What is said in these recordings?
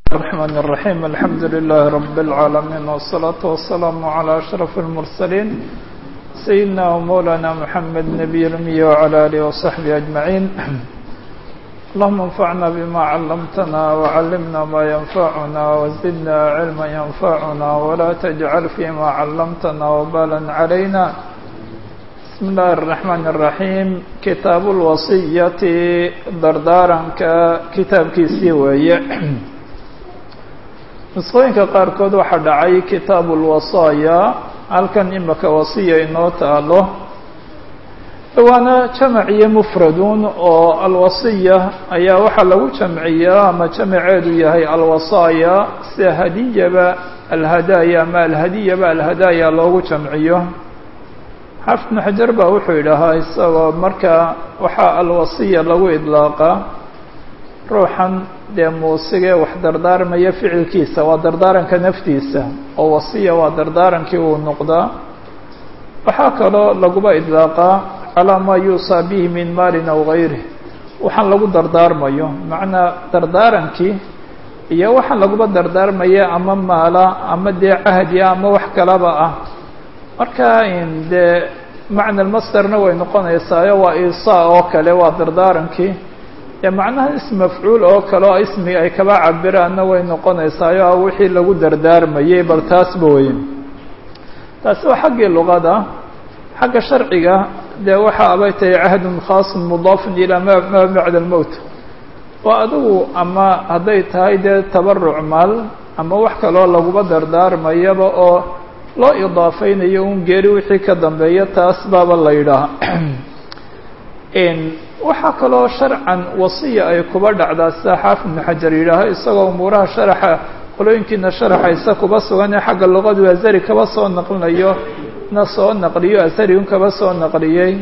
الرحمن الرحيم الحمد لله رب العالمين والصلاة والسلام على أشرف المرسلين سيدنا ومولانا محمد نبي الأمي وعلى آله وصحبه أجمعين اللهم انفعنا بما علمتنا وعلمنا ما ينفعنا وزدنا علما ينفعنا ولا تجعل فيما علمتنا وبالا علينا بسم الله الرحمن الرحيم كتاب الوصية dardaaranka kitaabkiisii weeye nusqooyinka qaarkood waxaa dhacay kitaabu lwasaaya halkan imika wasiya inoo taalo waana jamac iyo mufradun oo alwasiya ayaa waxaa lagu jamciyaa ama jamaceedu yahay alwasaaya sida hadiyaba alhadaaya ama alhadiyaba alhadaaya loogu jamciyo xaafid ibnu xajar baa wuxuu yidhaahaa isagoo marka waxaa alwasiya lagu idlaaqa ruuxan dee muusigee wax dardaarmaya ficilkiisa waa dardaaranka naftiisa oo wasiya waa dardaarankii uu noqdaa waxaa kaloo laguba idlaaqaa calaa maa yuusaa bihi min maalin aw gayrih waxaan lagu dardaarmayo macnaa dardaarankii iyo waxaan laguba dardaarmaya ama maala ama dee cahdiya ama wax kalaba ah marka dee macna lmasderna way noqonaysaayo waa isaa oo kale waa dardaarankii ee macnaha ism mafcuul oo kale oo ismi ay kaba cabiraanna way noqonaysaayo a wixii lagu dardaarmayay bal taasba weyn taasi waa xaggii luqada xagga sharciga dee waxa abay tahay cahdun khaasun mudaafun ilaa ma ma bacda almowt oo adigu ama hadday tahay dee tabaruc maal ama wax kaloo laguba dardaarmayaba oo loo idaafeynayo un geeri wixii ka dambeeya taas baaba la yidhaaha waxaa kaloo sharcan wasiya ay kuba dhacdaa sida xaafid ibnu xajar yidhaaho isagoo umuuraha sharaxa qolooyinkiina sharaxaysa kuba sugan ee xagga luqadu azari kaba soo naqlinayo na soo naqliyo azari un kaba soo naqliyey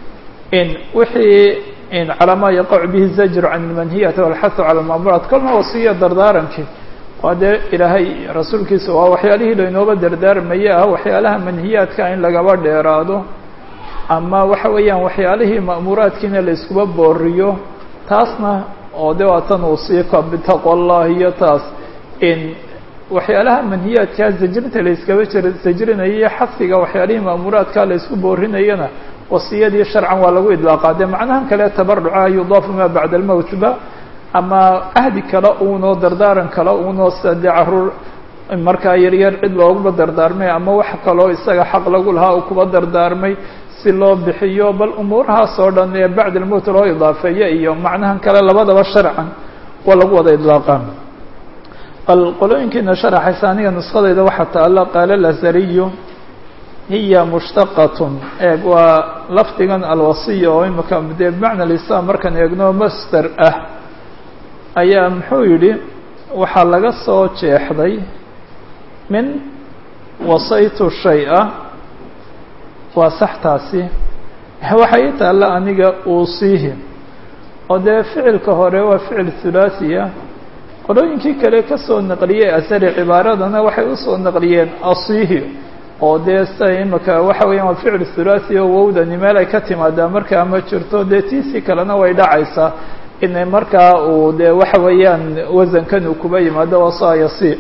wixii calaa maa yaqacu bihi zajru can ilmanhiyati walxathu cala almaamuuraat kolna wasiya dardaarankii waa dee ilaahay rasuulkiisa waa waxyaalihii laynooba dardaarmaya ah waxyaalaha manhiyaadka in lagaba dheeraado ama waxa weeyaan waxyaalihii ma'muuraadkiina la iskuba booriyo taasna oo de waa tan usiika bitaqwa allah iyo taas in waxyaalaha manhiyaadkaa zajrinta la iskaba jir sajrinayo iyo xadfiga waxyaalihii ma'muuraadkaa la isku boorinayana wasiyadii sharcan waa lagu idlaaqaa dee macnahan kale tabaruca yudaafu maa bacda almowtba ama ahdi kale uunoo dardaaran kale uunoo sida dee caruur markaa yaryar cid looguma dardaarmay ama wax kaloo isaga xaq lagu lahaa uu kuba dardaarmay si loo bixiyo bal umuurahaas oo dhan ee bacd almowt loo idaafeeyo iyo macnahan kale labadaba sharcan waa lagu wada idlaaqaa bal qolooyinkiina sharaxaysa aniga nuskhadayda waxaa taalla qaala lazariyu hiya mushtaqatun eeg waa lafdigan alwasiya oo imika dee bimacna lislaam markaan eegno master ah ayaa muxuu yidhi waxaa laga soo jeexday min wasaytu shay-a waa saxtaasi waxay i taalla aniga uusiihi oo dee ficilka hore waa ficil thulaathiya qolooyinkii kale ka soo naqliyey asari cibaaradana waxay usoo naqliyeen asiihi oo dee sida imika waxa weeyaan waa ficil thulaathiya oo wowdani meel ay ka timaadaa markaa ma jirto dee tiisii kalena way dhacaysaa inay markaa uu dee waxa weeyaan wasankan uu kuba yimaado wasayasi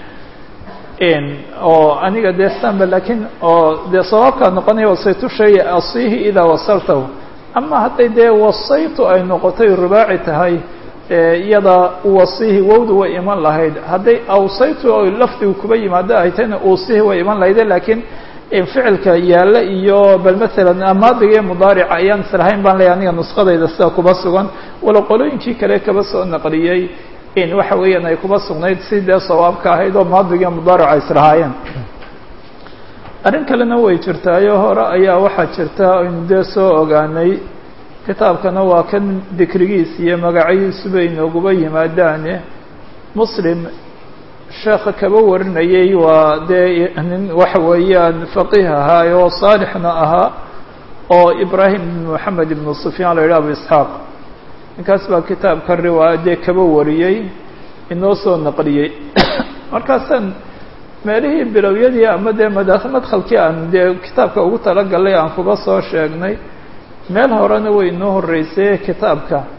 oo aniga dee stanba lakiin oo dee sabaabkaa noqonaya wasaytu shay asiihi idaa wasaltahu ama hadday dee wasaytu ay noqotay rubaaci tahay iyada wasiihi wowdu way iman lahayd hadday awsaytu o lafdigu kuba yimaado ay tahayna uusihi way iman lahayde lakiin ficilka yaalla iyo bal maalan maadiga iyo mudaarica ayaan islahayn baan leeyahy aniga nuskadayda sida kuba sugan walo qolooyinkii kale kaba soo naqliyey in waxa weeyaan ay kuba sugnayd si dee sawaabka ahayd oo maadiga iyo mudaarica ay islahaayeen arrin kalena way jirtaayo hore ayaa waxaa jirta aynu dee soo ogaanay kitaabkana waa kan dikrigiis iyo magacayiisuba inooguba yimaadaane muslim sheekha kaba warinayay waa dee nin waxa weeyaan faqiih ahaa oo saalixna ahaa oo ibraahim ibn moxamed ibnu sufyaan la yidhah abu isxaaq ninkaas baa kitaabka riwaaya dee kaba wariyey inoo soo naqliyey markaasaan meelihii bilowyadii ama dee mada madkhalkii aan dee kitaabka ugu talagalay aan kuba soo sheegnay meel horena way inoo horreysay kitaabka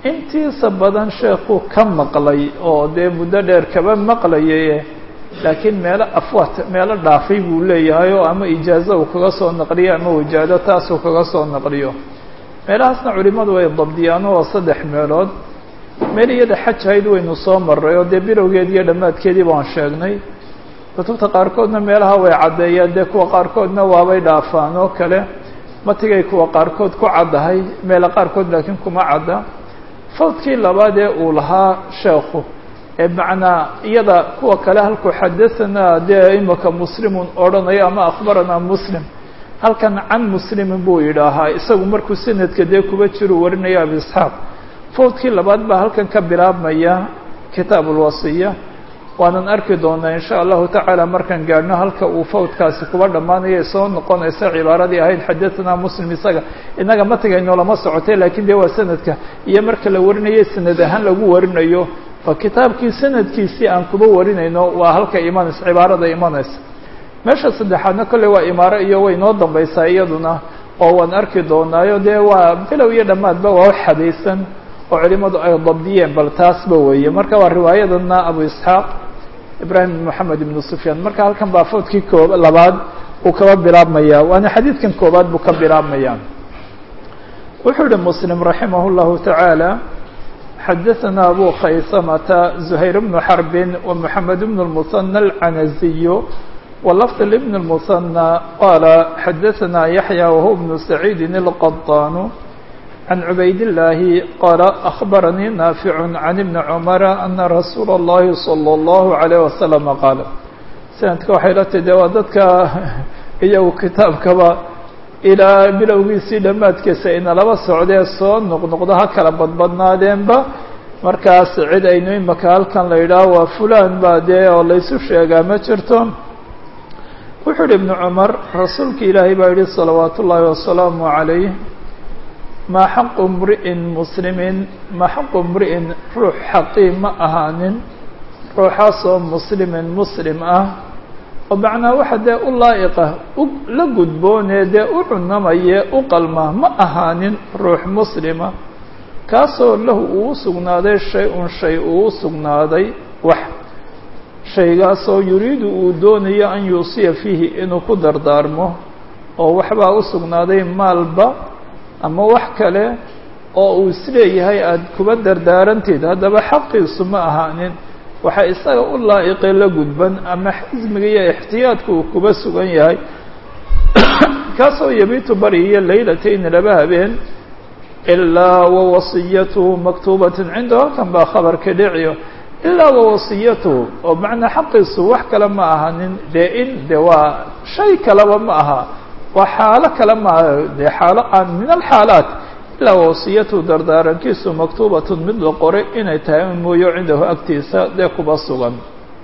intiisa badan sheekuu ka maqlay oo dee muddo dheer kaba maqlayay laakiin meelo afwaat meelo dhaafay buu leeyahay oo ama ijaazo uu kaga soo naqliyo ama wajaado taasuu kaga soo naqliyo meelahaasna culimadu way dabdiyaan oo saddex meelood meel iyada xaj hayd waynu soo maray oo dee bilowgeed iyo dhammaadkeedii baan sheegnay kutubta qaarkoodna meelaha way caddeeyaan dee kuwa qaarkoodna waabay dhaafaan oo kale matigay kuwa qaarkood ku caddahay meelo qaarkood laakiin kuma cadda fawdkii labaad ee uu lahaa sheekhu ee macnaa iyada kuwa kale halkuu xadahanaa dee imaka muslimun odhanayo ama akhbaranaa muslim halkan can muslimin buu yidhaahaa isagu markuu sanadka dee kuba jiru warinaya abi isxaaq fawdkii labaad baa halkan ka bilaabmaya kitaab ulwasiya waanan arki doonaa insha allahu tacaala markaan gaadhno halka uu fawdkaasi kuba dhammaanaya soo noqonaysa cibaaradii ahayd xadahanaa muslim isaga innaga matigayno lama socotay laakiin dee waa sanadka iyo marka la warinayo sanad ahaan lagu warinayo waa kitaabkii sanadkiisii aan kuba warinayno waa halka imanaysa cibaarada imanaysa meesha saddexaadna kolley waa imaaro iyo way noo dambaysaa iyaduna oo waan arki doonaayo dee waa bilow iyo dhammaadba waa wax xadaysan oo culimadu ay dabdiyeen bal taasba weeye marka waa riwaayadana abu isxaaq ibrahim bin moxamed ibnu sufyaan marka halkan baa fawdkii koob labaad uu kaba bilaabmaya waana xadiidkan koobaad buu ka bilaabmaya wuxuu yihi muslim raximah llahu tacaala xadaثna abu khaysamata زuhayr bnu xarbin ومحamed bn الmuثنى الcanaziy wlfظ لbn الmuثنى qala xadaثna yaحyى whuwa bn سacيidi الqطاn عن عbayd اللahi qala أخbaranii ناafiع عن بn cmر أna rasuul الlahi صلى الlه عليه وsلم qaal sanadka waxay la tide waa dadka iyagu kitaabkaba ilaa bilowgiisii dhammaadkiisa ina laba socdee soo noqnoqdo ha kala badbadnaadeenba markaas cid aynu imaka halkan la yidhaaho waa fulan baa dee oo laysu sheegaa ma jirto wuxuu yihi ibnu cumar rasuulka ilaahay baa yihi salawaat ullaahi wasalaamu عalayh maa xaqu mri'in muslimin maa xaqu mri'in ruux xaqii ma ahaanin ruuxaasoo muslimin muslim ah oo macnaa waxa dee u laa'iqa u la gudboonee dee u cunamaye u qalma ma ahaanin ruux muslima kaasoo lahu uu sugnaaday shay-un shay uu sugnaaday wax shaygaasoo yuriidu uu doonayo an yuusiya fiihi inuu ku dardaarmo oo waxbaa u sugnaaday maalba ama wax kale oo uu isleeyahay aada kuba dardaaranteed haddaba xaqiisu ma ahaanin waxaa isaga u laa'iqee la gudban ama xismiga iyo ixtiyaadka uu kuba sugan yahay kaasoo yabiitu bariyo laylatayni laba habeen ilaa wawasiyatuhu maktuubatin cindahu halkan baa khabarka dhiciyo ilaa wawasiyatuhu oo macnaa xaqiisu wax kale ma ahanin dee in de waa shay kaleba ma aha waa xaalo kale ma aha dee xaalo aan min alxaalaat ilaa wasiyatu dardaarankiisu maktuubatun mid la qoray inay tahay un mooyo cindahu agtiisa dee kuba sugan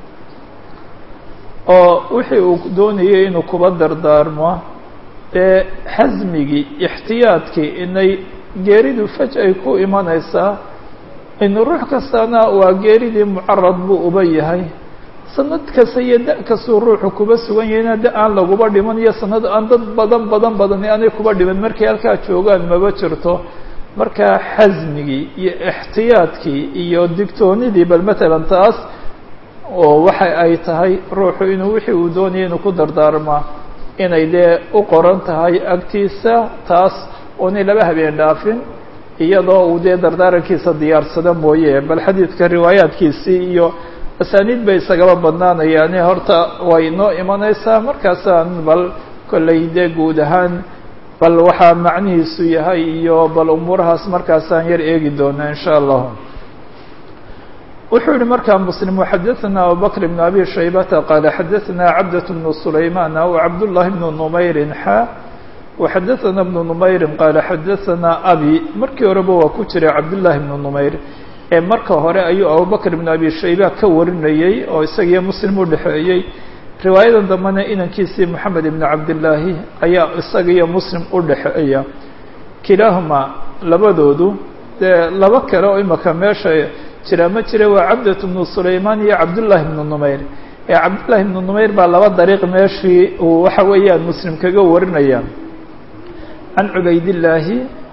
oo wixii uu doonayay inuu kuba dardaarmo dee xasmigii ixtiyaadkii inay geeridu faj ay ku imanaysaa in ruux kastana waa geeridii mucarad buu uba yahay sanad kasta iyo da- kastuu ruuxu kuba sugan yahayna da aan laguba dhiman iyo sanad aan dad badan badan badan aanay kuba dhiman markay halkaa joogaan maba jirto markaa xasmigii iyo ixtiyaadkii iyo digtoonidii bal matalan taas oo waxa ay tahay ruuxu inuu wixii uu doonayay inuu ku dardaarmaa inay dee u qoran tahay agtiisa taas oonay laba habeen dhaafin iyadoo uu dee dardaarankiisa diyaarsada mooye bal xadiidka riwaayaadkiisii iyo asaaniid bay isagaba badnaanayaane horta way noo imanaysaa markaasaan bal kollay dee guud ahaan bal waxaa macnihiisu yahay iyo bal umuurahaas markaasaan yar eegi doonaa in sha allah wuxuu yihi markaa mslim xadaثna abubakr بn abi shaybata qaala xadaثna cabdaة bn sulayman w cabdالlahi bn numayrin xa وxadaثna bn numayri qaala xadaثna abi markii horeba waa ku jiray cabdالlahi bn numayr ee marka hore ayuu abubakr bn abi shayba ka warinayey oo isagiyo muslim u dhexeeyey riwaayadan dambena inankiisii moxamed ibn cabdillaahi ayaa isaga iyo muslim u dhexeeya kilaahuma labadoodu dee laba kale oo imaka meesha jira ma jira waa cabdat bnu sulaymaan iyo cabdullaahi bnu numayr ee cabdullaahi bnu numayr baa laba dariiq meeshii uu waxa weeyaan muslim kaga warinaya can cubaydillaahi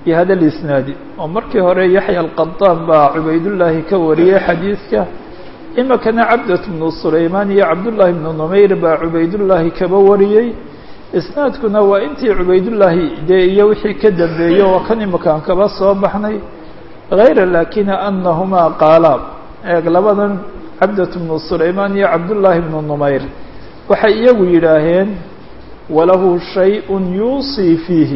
bihada lisnaadi oo markii hore yaxya alqadaan baa cubaydullaahi ka wariyey xadiidka imikana cabdat bnu sulaymaan iyo cabdullaahi bnu numayr baa cubaydullaahi kaba wariyey isnaadkuna waa intii cubaydullaahi dee iyo wixii ka dambeeyey oo kan imikaan kaba soo baxnay hayra laakina anahumaa qaala eeg labadan cabdat bnu sulaymaan iyo cabdullaahi bnu numayr waxay iyagu yidhaaheen walahu shay-un yuusii fiihi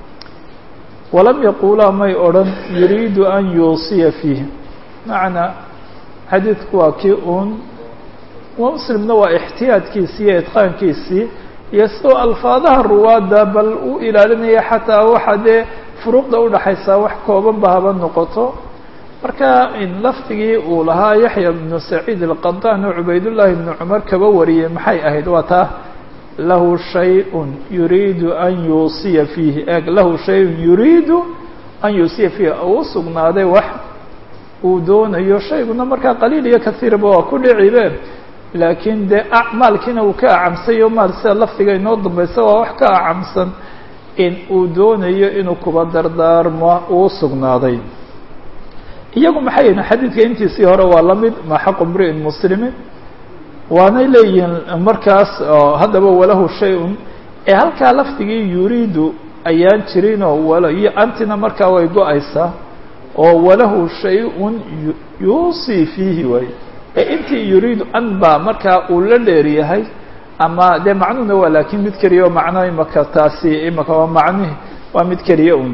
walam yaquulaa may odhan yuriidu an yuusiya fiihi macnaa xadiidku waa kii uun muslimna waa ixtiyaadkiisii iyo idqaankiisii iyo sidoo alfaadaha ruwaadda bal u ilaalinaya xataa waxa dee furuuqda udhaxaysaa wax koobanba haba noqoto marka lafdigii uu lahaa yaxya bnu saciid alqadaan oo cubaydullaahi bnu cumar kaba wariyey maxay ahayd waa taa lahu shay-un yuriidu an yuusiya fiihi eeg lahu shay-un yuriidu an yuusiya fiihi uu sugnaaday wax uu doonayo shayguna markaa qaliil iyo kasiirba waa ku dhicibe laakiin dee maalkiina uu ka acamsayo maal sida lafdiga inoo dambaysa waa wax ka acamsan in uu doonayo inuu kuba dardaarmo uu sugnaaday iyagu maxay yihin xadiidka intiisii hore waa la mid ma xaqu mri'in muslimin waanay leeyihiin markaas haddaba walahu shay-un ee halkaa lafdigii yuriidu ayaan jirinoo wal iyo antina markaa way go-aysaa oo walahu shay-un yuusii fiihi waay ee intii yuriidu an baa markaa uu la dheeryahay ama dee macnuhuna waa laakiin mid keliya oo macno imaka taasi imaka waa macnihi waa mid keliya un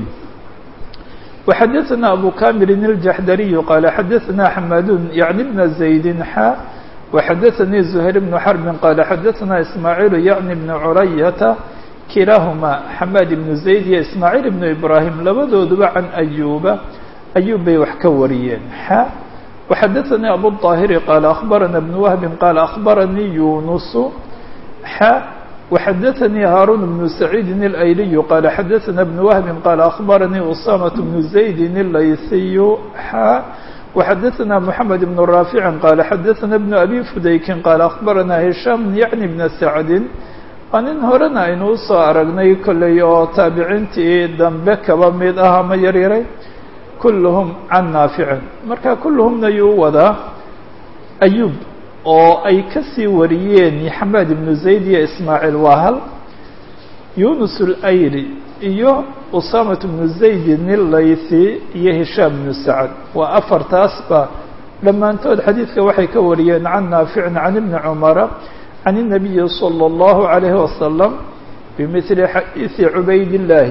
وxadثna أbو كاmir الجحdري qال xadثna حmاd yعnي بن زaيد xا وxadثnي زهير بن حرب qال xadثna إسماعيل yعnي بن عرyة kilahma حmاd بن زaيد iyo إسماعيل بن إبراهيم labadooduba عan أyuba أyub bay wax ka wariyeen xا وxadثnي أbو الطاهر qال أخبرna بن وهب qال أخبرني يuنس xا وxadثnي هاrون بن سعيد الأيلي qال xadثna بن وهب qال أخبرني أسامة بن زaيد الlayثي xا وxadثna محمد بن رافع qال xadثna بن أbي فdayk qال أخبرna هiشام يعني بن سعد waa nin horena aynu usoo aragnay kolley oo taabiciintii dambe kaba mid ah ama yaryaray kulluhum can naaficin marka kulluhumna yuu wadaa ayub oo ay kasii wariyeen xamaad ibnu zayd iyo ismaaciil waa hal yunus اlayli iyo usamat bnu zaydin ilaythi iyo hishaam bnu sacad waa afartaasba dhammaantood xadiidka waxay ka wariyeen can naaficin can ibni cumara can الnabiyi slى اllahu عalayhi wasalam bimili xadiidi cubaydillaahi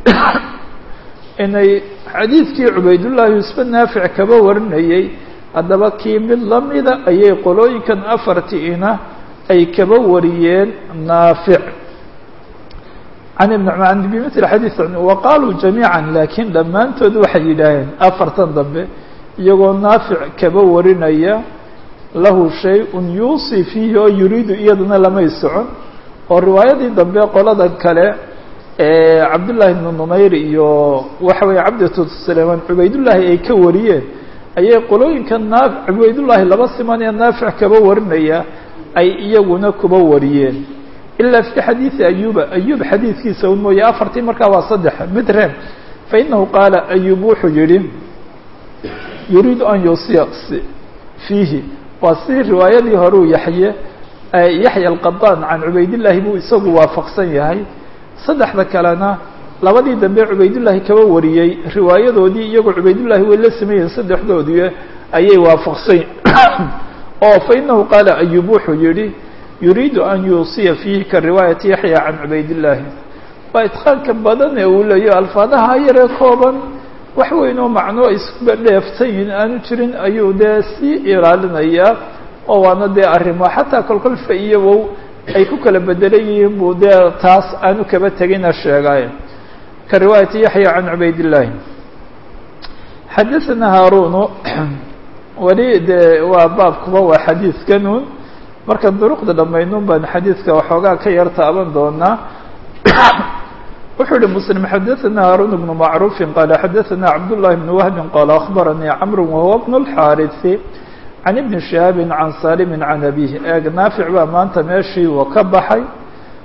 inay xadiidkii cubaydullaahi isba naafic kaba warinayay haddaba kii mid lamida ayay qolooyinkan afartiina ay kaba wariyeen naafic can ibn cumar bimili xadiid wa qaaluu jamiica laakiin dhammaantood waxay yidhaaheen afartan dambe iyagoo naafic kaba warinaya lahu shay-un yuusii fiihi oo yuriidu iyaduna lamay socon oo riwaayadii dambe qolada kale ee cabdullaahi bnu numayr iyo waxa weeye cabdatu sulaymaan cubaydullaahi ay ka wariyeen ayay qolooyinka naa cubaydullaahi laba siman ee naafic kaba warinaya ay iyaguna kuba wariyeen ilaa fi xadiidi ayuba ayub xadiidkiisa un mooye afartii markaa waa saddex mid reeb fa inahu qaala ayub wuxuu yihi yuriidu an yuusiya fiihi waa si riwaayadii horeu yaxye yaxya alqadaan can cubaydillaahi buu isagu waafaqsan yahay saddexda kalena labadii dambe cubaydullaahi kaba wariyey riwaayadoodii iyagoo cubaydullaahi way la sameeyeen saddexdoodii ayay waafaqsan oo fa inahu qaala ayub wuxuu yihi yuriidu an yuusiya fiihi ka riwaayati yaxya can cubaydillaahi waa idqaanka badan ee uu leeyo alfaadaha yaree kooban wax weyn oo macno iskuba dheeftan yihin aanu jirin ayuu dee sii ilaalinayaa oo waana dee arrimo xataa kolkol fa iyo wow ay ku kala bedelan yihiin buu dee taas aanu kaba tegina sheegaaye ka riwaayati yaxya can cubaydillaahi xadaثana haarunu weli dee waa baabkuba waa xadiidkanun marka duruqda dhammaynun baan xadiidka waxoogaa ka yar taaban doonaa wuxuu yihi msلم xadaثna haarun بن macruufi qala xadaثna cabdالlahi بn wahbi qala aخbaranii cmr wahuwa bn الxاariثi can ibni شihaabi can salimi can abihi eeg naafic baa maanta meeshii wa ka baxay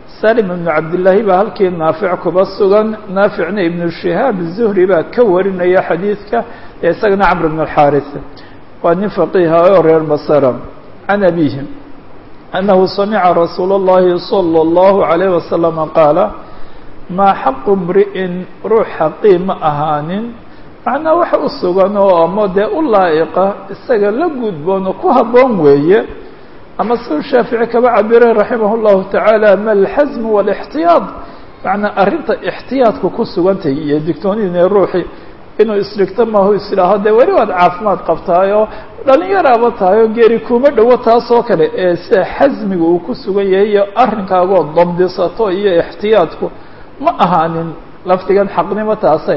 salim ibnu cabdillaahi baa halkii naafic kuba sugan naaficna ibnu shihaab zuhri baa ka warinaya xadiidka ee isagana camr bn اlxaaris waa nin faqiiha oo reer basra can abihi annahu samica rasuula اllahi salى اllahu عalayh wasalama qaala maa xaqu mri'in ruux xaqii ma ahaanin macnaa waxa u sugan oo ama dee u laa'iqa isaga la gudboon oo ku habboon weeye ama siduu shaafici kaba cabiray raximah اllahu tacaala ma alxasmu wاlاxtiyaad macnaa arrinta ixtiyaadku ku sugantay iyo digtoonidine ruuxi inuu isdhigto maahu islaaho dee weli waad caafimaad qabtaay oo dhalinyaraaba tahay oo geeri kuma dhowo taasoo kale ee sida xasmiga uu ku sugan yahay iyo arrinkaagoo dabdisato iyo ixtiyaadku ma ahaanin lafdigan xaqnimo taase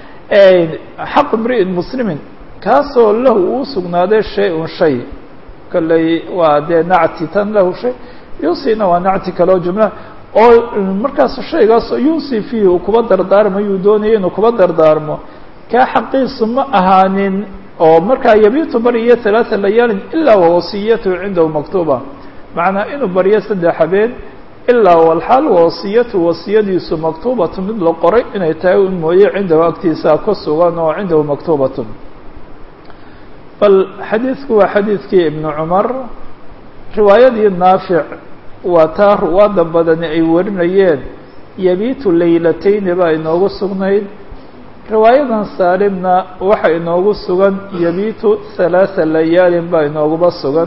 xaqu mri'in muslimin kaasoo lahu uu sugnaaday shay-un shay kolley waa dee nacti tan lahu shay yuusina waa nacti kaleo jumla oo markaas shaygaas yuusi fiihi uu kuba dardaarmayuu doonaya inuu kuba dardaarmo kaa xaqiisu ma ahaanin oo markaa yabiitu baryo halaata layaalin ilaa wawasiyatuhu cindahu maktuuba macnaa inuu baryo saddex habeen ilaa walxaal wasiyatu wasiyadiisu maktuubatu mid la qoray inay tahay un mooye cindahu agtiisa ka sugan oo cindahu maktuubatun bal xadiidku waa xadiidkii ibnu cumar riwaayadii naafic waa taa ruwaada badani ay warinayeen yabiitu laylatayni baa inoogu sugnayd riwaayadan saalimna waxa inoogu sugan yabiitu halaatha layaalin baa inooguba sugan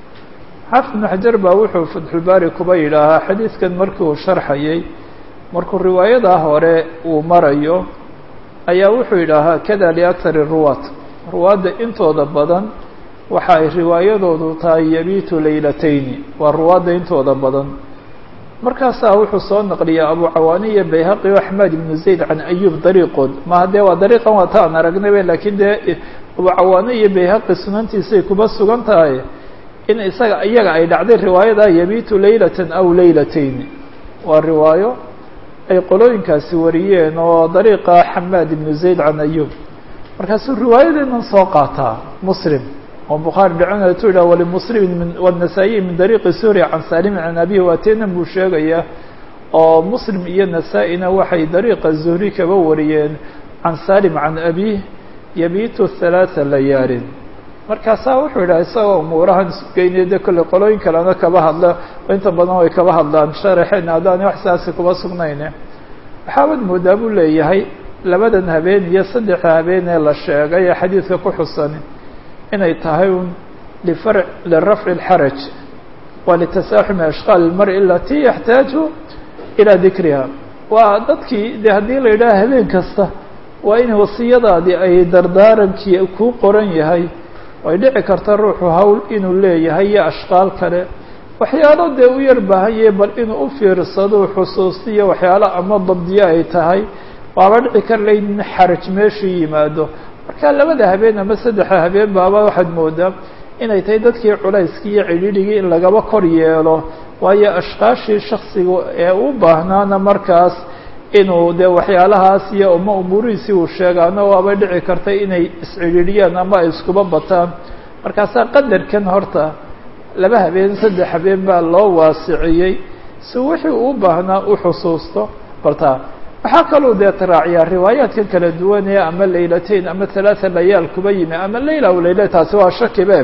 xaafid ibnu xajar baa wuxuu fatxulbaari kuba yidhaahaa xadiidkan markii uu sharxayay markuu riwaayadaa hore uu marayo ayaa wuxuu yidhaahaa kada liakari ruwaat ruwaadda intooda badan waxa ay riwaayadoodu tahay yabiitu laylatayni waa ruwaadda intooda badan markaasaa wuxuu soo naqliyaa abu cawaani iyo bayhaqi o axmed ibnu zayd can ayub dariiqood maha dee waa dariiqan waa ta aan aragnaybe laakiin dee abu cawaani iyo bayhaqi sunantiisay kuba sugan tahay in isaga iyaga ay dhacday riwaayada yabiitu laylatan aw laylatayni waa riwaayo ay qolooyinkaasi wariyeen oo dariiqa xamaad ibnu zayd can ayub markaasuu riwaayadeedan soo qaataa muslim oo bukhaari dhacona tu yidhah walimuslimin min wanasaa-iyi min dariiqi suuriya can saalimin can abihi waatenan buu sheegayaa oo muslim iyo nasaa-ina waxay dariiqa zuhri kaba wariyeen can saalim can abih yabiitu halaatha layaalin markaasaa wuxuu yidhaha isagoo umuurahan isgeynaya de kolley qolooyin kalena kaba hadla inta badan way kaba hadlaan sharaxeen haddaani wax saasi kuba sugnayne waxaabad moodaa buu leeyahay labadan habeen iyo saddexa habeen ee la sheegay ee xadiidka ku xusan inay tahay un lifar lirafci اlxaraj wa litasaaxumi ashqaal اlmari alati yaxtaaju ilaa dikriha waa dadkii de haddii la yidhaha habeen kasta waa in wasiyadaadii ay dardaarankii kuu qoran yahay way dhici karta ruuxu hawl inuu leeyahay iyo ashqaal kale waxyaalo dee u yar baahanye bal inuu u fiirsado xusuustiyo waxyaalo ama dabdiyo ay tahay waaba dhici kar lay in xaraj meeshii yimaado marka labada habeen ama saddexa habeen baaba waxaad moodaa inay tahay dadkii culayskii iyo cidhiidhigii in lagaba kor yeelo waayo ashqaashii shaksiga ee u baahnaana markaas inuu dee waxyaalahaas iyo uma umuurihiisii uu sheegaano waaba dhici karta inay iscidhiidhiyaan ama ay iskuba bataan markaasaa qadarkan horta laba habeen saddex habeen baa loo waasiciyey si wixii uu baahnaa u xusuusto bartaa waxaa kaluu dee taraaciyaa riwaayaadkan kala duwanee ama laylatayn ama halaatha layaal kuba yimi ama layla w layla taasi waa shakibe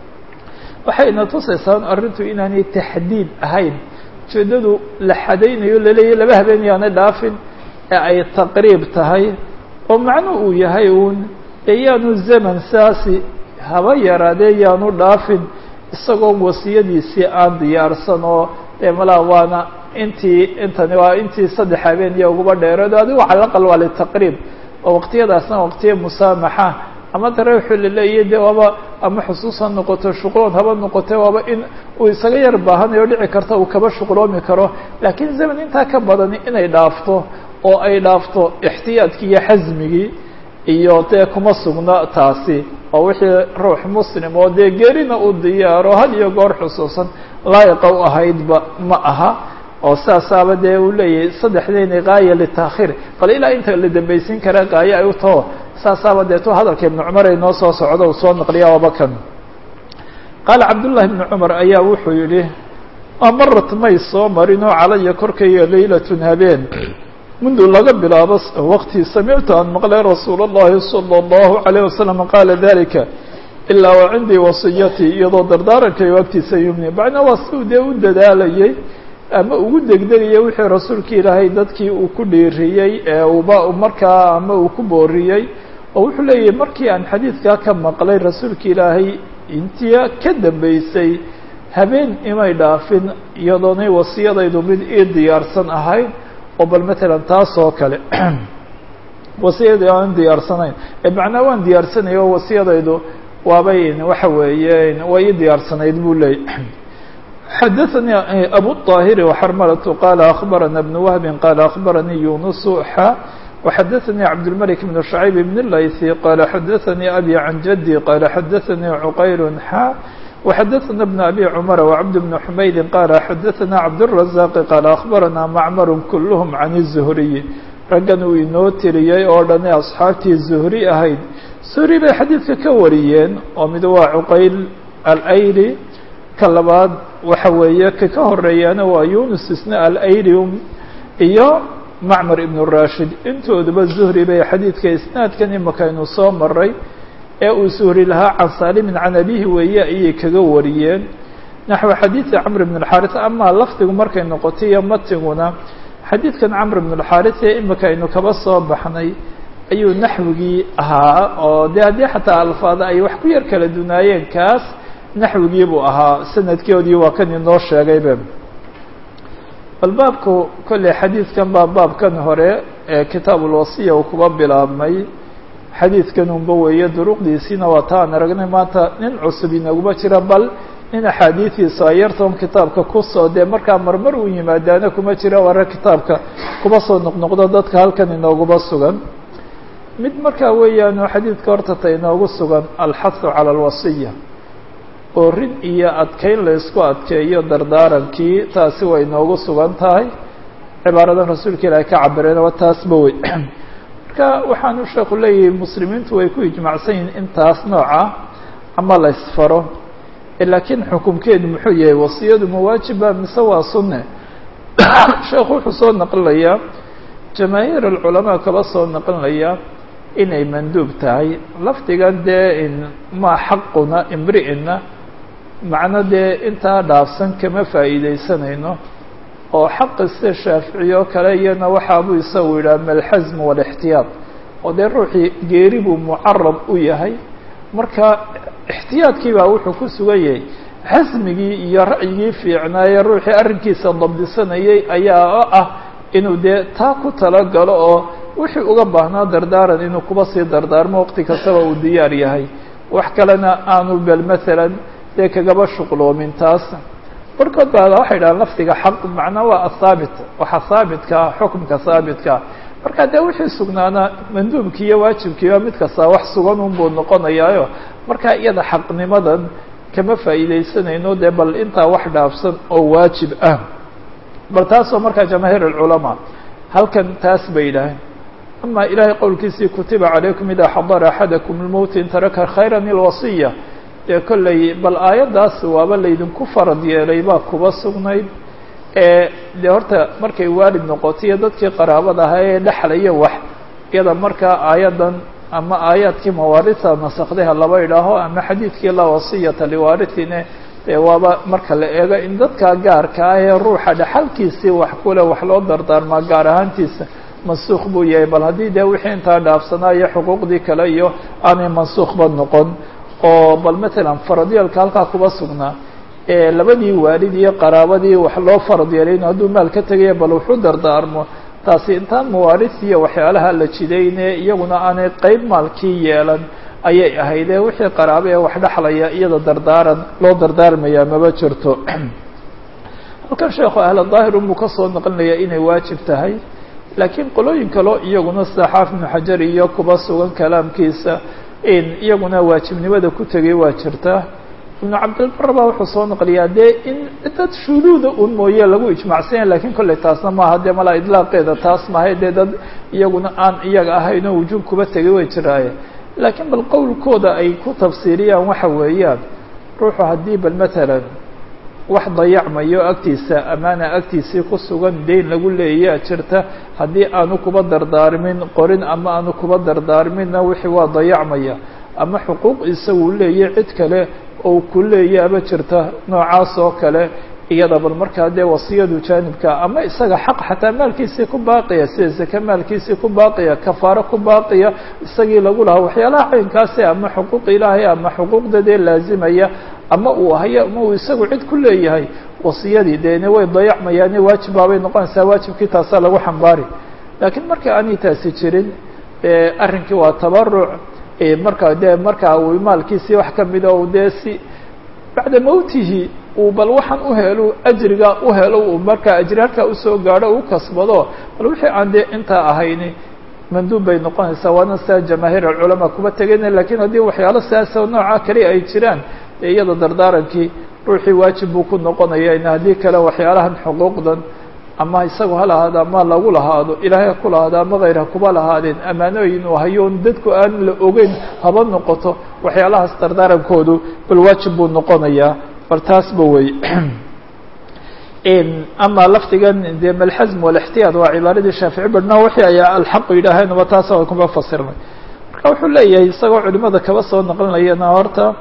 waxayna tusaysaa arrintu inaanay taxdiid ahayn ujeeddadu la xadaynayo laleeyahy laba habeen yaanay dhaafin ee ay taqriib tahay oo macnu uu yahay uun ee yaanu zaman saasi haba yaraadee yaanu dhaafin isagoo wasiyadiisii aan diyaarsan oo dee malaa waana intii intani waa intii saddex habeen iyo uguba dheereed adigu cala aqal waa litaqriib oo waqtiyadaasna waqtiya musaamaxa ama tarawixu laleeyahy de waaba ama xusuus ha noqoto shuqloon haba noqote waaba in uu isaga yar baahanayo dhici karta uu kaba shuqloomi karo laakiin zaman intaa ka badani inay dhaafto oo ay dhaafto ixtiyaadkii iyo xasmigii iyo dee kuma sugna taasi oo wixii ruux muslim oo dee gerina uu diyaaro had iyo goor xusuusan laayiqa u ahaydba ma aha oo sidaasaaba dee uu leeyahay saddexdeyni gaaya litaakhiir bal ilaa inta la dambaysin kara gaayo ay u taho saasaaba deeto hadalka ibnu cumar ay noo soo socdo uu soo naqliya waaba kan qaala cabdullahi ibnu cumar ayaa wuxuu yidhi amarat may soo marin oo calaya korkayga laylatun habeen mundu laga bilaabo waqti samictu aan maqlay rasuul اllahi salى اllahu عalayه wasalam qaala dalika ilaa wa cindii wasiyatii iyadoo dardaarankaygo agtiisa yumni macnaa waa si dee u dadaalayay ama ugu degdegaya wixii rasuulka ilaahay dadkii uu ku dhiiriyey ee uba markaa ama uu ku booriyey oo wuxuu leeyahay markii aan xadiidkaa ka maqlay rasuulka ilaahay intii ka dambeysay habeen imay dhaafin iyadoonay wasiyadaydu mid ii diyaarsan ahayd oo bal matalan taas oo kale wasiyadii aan diyaarsanayn ee macnaa waan diyaarsanaya oo wasiyadaydu waabay waxa weeye way ii diyaarsanayd buu leeyay xadaثnي أbو الطاhر وxrmلة qال أخبرنا بن وهب qال أخبرني يونس xا وxadaثnي عبدالملك بن شhعيب بن اللyثي qال xadaثnي أbي عن جدي qال xadaثnي عqyل xا وxadaثna بن أbي cمر وعبد بن حمaيد qال xadaثna عبدالرزاق qال أخبرنا معmر كلهم عن الزهري raggan uu inoo tiriyey oo dhani أصxaabtii زهري ahayd زهري bay xadiidka ka wariyeen oo mid waa cqayl alayli ka labaad waxa weeye ka ka horeeyaana waa yunus isna alaylium iyo macmar ibn rashid intooduba zuhri bay xadiidka isnaadkan imakaynu soo maray ee uu zuhri lahaa can saalimin can abihi weeye ayay kaga wariyeen naxwi xadiidi camr bn اxaris amaa lafdigu markay noqotay iyo matiguna xadiidkan camr bn اxaris ee imika aynu kaba soo baxnay ayuu naxwigii ahaa oo de haddii xataa alfaada ay wax ku yar kala dunaayeen kaas naxwigii buu ahaa sanadkoodii waa kan inoo sheegaybe bal baabku kolley xadiidkan baa baabkan hore ee kitaab ulwasiya uu kuba bilaabmay xadiidkan unba weeye duruqdiisiina waa ta aan aragnay maanta nin cusub inaguma jira bal nin axaadiidiisa ayartoon kitaabka kusoo dee markaa marmar uu yimaadaana kuma jira ware kitaabka kuba soo noqnoqdo dadka halkan inooguba sugan mid markaa weeyaanu xadiidka horta ta inoogu sugan alxahu cala alwasiya oorin iyo adkeyn la isku adkeeyo dardaarankii taasi way noogu sugan tahay cibaaradan rasuulka ilaahay ka cabireen waa taasba wey marka waxaanu sheeku leeyahay muslimiintu way ku ijmacsan yihin intaas nooca ama la isfaro laakiin xukumkeedu muxuu yahay wasiyadu mawaajiba mise waa sunne sheekhu wuxuu soo naqlinayaa jamaahiir alculamaa kaba soo naqlinaya inay manduub tahay lafdigan dee ma xaquna imri'ina macno dee intaa dhaafsan kama faa'iidaysanayno oo xaqi sida shaaficiye oo kale iyana waxaabuu isagu yidhaha malxasm walixtiyaad oo dee ruuxii geeri buu mucarab u yahay marka ixtiyaadkii baa wuxuu ku sugan yahay xasmigii iyo ra'yigii fiicnaaye ruuxii arrinkiisa dabdisanayay ayaa ah inuu dee taa ku talagalo oo wixii uga baahnaa dardaaran inuu kuba sii dardaarmo waqti kastaba uu diyaar yahay wax kalena aanu bel maalan dee kagaba shuqloomin taas barkood baa waxay dhahaan lafdiga xaq macnaa waa athaabit waxa haabitka xukumka haabitka marka dee wixii sugnaana manduubkii iyo waajibkiiba mid kastaa wax sugan unbuu noqonayaayo marka iyada xaqnimadan kama faa'iidaysanayno dee bal intaa wax dhaafsan oo waajib ah bal taasoo markaa jamaahiir alculamaa halkan taas bay yidhaaheen ama ilahay qowlkiisii kutiba calaykum idaa xadara axadakum lmowt in taraka khayra ilwasiya dee kolley bal aayaddaas waaba laydinku farad yeelay baa kuba sugnayd ee dee horta markay waalid noqoto iyo dadkii qaraabada ahaa ee dhexlaya wax iyada markaa aayaddan ama aayaadkii mawaarisa nasakdaha laba idhaaho ama xadiidkii laa wasiyata liwaarithine dee waaba marka la eego in dadka gaarka ah ee ruuxa dhexalkiisii wax kule wax loo dardaarmaa gaar ahaantiisa mansuukh buu yahay bal haddii dee wixii intaa dhaafsanaa iyo xuquuqdii kale iyo aanay mansuukhba noqon oo bal matalan faradyalka halkaa kuba sugnaa ee labadii waalid iyo qaraabadii wax loo farad yeelayn hadduu maal ka tegaya bal wuxuu dardaarmo taasi intaan mawaaris iyo waxyaalaha la jidayne iyaguna aanay qeyb maalkii yeelan ayay ahaydee wixii qaraabo ee wax dhexlaya iyada dardaaran loo dardaarmayaa maba jirto halkan sheekhu ahla daahir unbuu kasoo naqlinaya inay waajib tahay laakiin qolooyin kaleo iyaguna sida xaafid ibnu xajar iyo kuba sugan kalaamkiisa in iyaguna waajibnimada ku tegay waa jirta ibnu cabdilbar baa wuxuu soo naqliyaa dee in dad shuduuda un mooye lagu ijmacsanya lakiin kolley taasna maaha dee malaa idlaaqeeda taas maahay dee dad iyaguna aan iyaga ahayn oo wujuub kuba tegay way jiraaye laakiin bal qowlkooda ay ku tafsiiriyaan waxa weeyaan ruuxu haddii bal matalan wax dayacmayo agtiisa amaana agtiisii ku sugan deyn lagu leeyaa jirta haddii aanu kuba dardaarmin qorin ama aanu kuba dardaarminna wixii waa dayacmaya ama xuquuq isagu leeya cid kale oo ku leeyaaba jirta noocaas oo kale iyada bal markaa dee wasiyadu jaanibka ama isaga xaq xataa maalkiisii ku baaqiya sida zake maalkiisii ku baaqiya kafaaro ku baaqiya isagii lagu lahaa waxyaalaha caynkaasi ama xuquuq ilaahay ama xuquuqda dee laazimaya ama uu hayo ama uu isagu cid ku leeyahay wasiyadii deene way dayacmayaane waajib baabay noqonaysaa waajibkii taasaa lagu xambaari laakiin marka aanay taasi jirin arrinkii waa tabaruc marka dee markaa uu maalkiisii wax kamida u dee si bacda mawtihi uu bal waxaan u helo ajriga u helo uu markaa ajri halkaa usoo gaadho u kasbado bal wixii aan dee intaa ahayni manduub bay noqonaysaa waana sidaa jamaahiir alculamaa kuba tegayna lakiin haddii waxyaalo sidaasoo nooca kale ay jiraan dee iyada dardaarankii ruuxii waajib buu ku noqonaya in haddii kale waxyaalahan xuquuqdan ama isagu ha lahaado ama lagu lahaado ilaahay ha ku lahaado ama hayr ha kuba lahaadeen ammaanooyin uu hayoon dadku aan la ogeyn haba noqoto waxyaalahaas dardaarankoodu bal waajib buu noqonayaa bal taasba wey ama lafdigan dee malxasm walixtiyaad waa cibaaradii shaafici barhna wixii ayaa alxaqu yidhaaheenba taas aan kuma fasirnay marka wuxuu leeyahay isagoo culimada kaba soo naqlinayana horta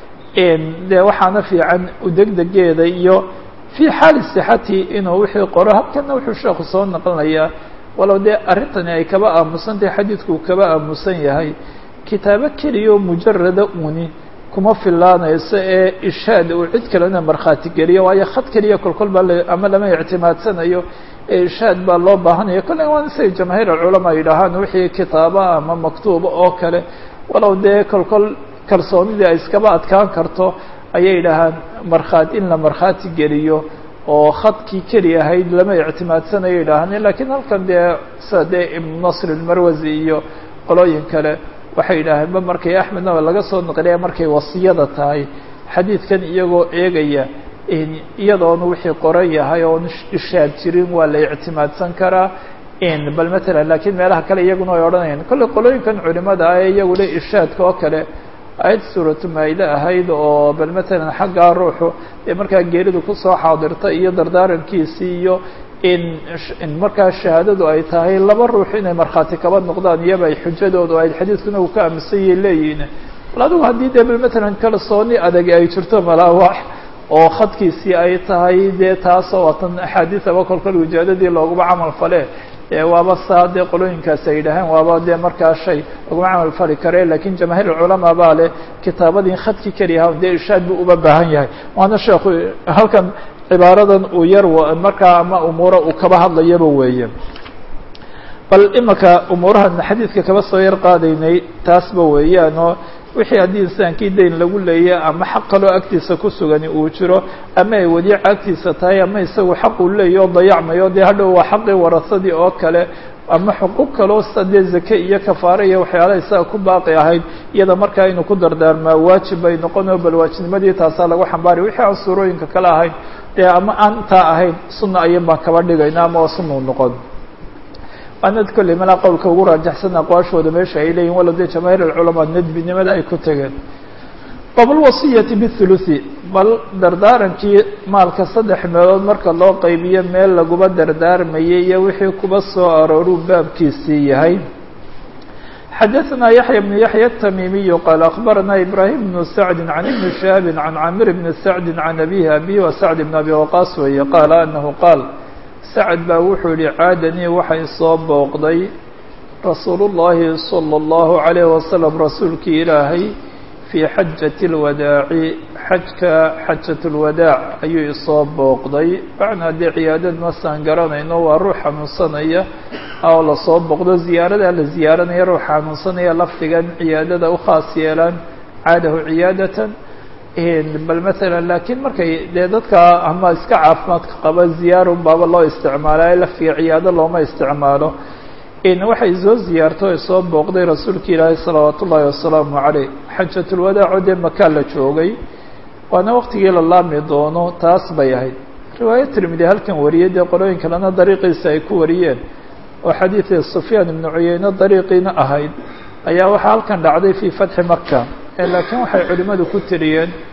dee waxaana fiican udegdegeeda iyo fii xaali sixati inuu wixii qoro halkana wuxuu sheeku soo naqlinayaa walow dee arrintani ay kaba aamusan tahay xadiidku uu kaba aamusan yahay kitaabo keliyaoo mujarada uni kuma filaanayso ee ishaad uu cid kalena markhaati geliyo waayo khad keliya kolkol baa ama lama ictimaadsanayo ee ishaad baa loo baahanaya kolley waan isay jamaahiir alculamaa yidhaahaan wixii kitaaba ama maktuuba oo kale walow dee kolkol kalsoonidii ay iskaba adkaan karto ayay yidhaahaan markhaat in la markhaati geliyo oo khadkii keli ahayd lama ictimaadsanayo yidhaahaan lakiin halkan dee sida dee ibnu nasr ilmarwasi iyo qolooyin kale waxay yidhaaheen ba markay axmedna laga soo naqliya markay wasiyada tahay xadiidkan iyagoo eegaya iyadoona wixii qoran yahay oon ishaad jirin waa la ictimaadsan karaa bal matalan lakiin meelaha kale iyaguna ay odhanayaan kolley qolooyinkan culimada ah ee iyagu le ishaadka oo kale ayad suuratu maayide ahayd oo bal matalan xaggaa ruuxu ee markaa geeridu kusoo xaadirta iyo dardaarankiisii iyo in in markaa shahaadadu ay tahay laba ruux inay markhaati kaba noqdaan iyaba ay xujadoodu ay xadiidkuna uu ka aaminsan yahay leeyihiin bal adigu haddii dee bal matalan kalsooni adag ay jirto malaawax oo khadkiisii ay tahay dee taasoo waatan axaadiisaba kolkol wijaadadii looguma camal fale dee waaba saa dee qolooyinkaas ay yidhaaheen waaba dee markaa shay laguma camal fali kare lakiin jamaahiir culamaa baa leh kitaabadii khadkii keliyaha dee irshaad buu uba baahan yahay waana sheekhu halkan cibaaradan uu yar markaa ama umuura uu kaba hadlayaba weeye bal imaka umuurahan xadiidka kaba soo yar qaadaynay taasba weeyaan oo wixii haddii insaankii dayn lagu leeya ama xaq kaloo agtiisa ku sugani uu jiro ama ay wadiica agtiisa tahay ama isagu xaq uu leeya oo dayacmayo dee hadhow waa xaqii warasadii oo kale ama xuquuq kaloo sida dee zake iyo kafaare iyo waxyaalaha isaga ku baaqi ahayd iyada markaa inuu ku dardaarmaa waajib bay noqonoo bal waajibnimadii taasaa lagu xambaari wixii aan suurooyinka kale ahayn dee ama aan intaa ahayn sunna ayan baan kaba dhigayna ama waa sunna u noqon waanad kolley malaa qowlka ugu raajaxsan aqwaashooda meesha ay leeyihin walow dee jamaahiir alculamaa nadbinimada ay ku tegeen bablwasiyati bithuluthi bal dardaarankii maalka saddex meelood marka loo qaybiyo meel laguba dardaarmayay iyo wixii kuba soo arooruu baabkiisii yahay xadaثna yaحya بن yaحya التmimiyu qaal akbarana ibrahim بن sacdi can ibni shihaabi can camir bni sacdi can abihi abi wa sacd bn abi waqaas weeye qaala anahu qaal sacd baa wuxuu yihi caadanii waxay soo booqday rasuul الlahi salى الlahu عalayه wasalam rasuulkii ilaahay fii xajati اlwadaaci xajka xajat اlwadaac ayuu isoo booqday macnaa dee ciyaadad masaan garanayno waa ruux xanuunsanaya oo lasoo booqdo ziyaarada la ziyaaranaya ruux xanuunsanaya lafdigan ciyaadada u khaas yeelaan caadahu ciyaadatan bal matalan laakiin markay dee dadka ama iska caafimaadka qaba ziyaarun baaba loo isticmaala lafdiga ciyaado looma isticmaalo waxay soo ziyaarto ay soo booqday rasuulka ilaahay salawaat ullaahi wasalaamu caleyh xajatulwadaaco dee makaa la joogay waana waqtigii la laami doono taas bay ahayd riwaaya tirmidi halkan wariyay dee qolooyin kalena dariiqiisa ay ku wariyeen oo xadiidii sufyaan ibnu cuyeyne dariiqiina ahayd ayaa waxaa halkan dhacday fii fatxi maka laakiin waxay culimmadu ku tiriyeen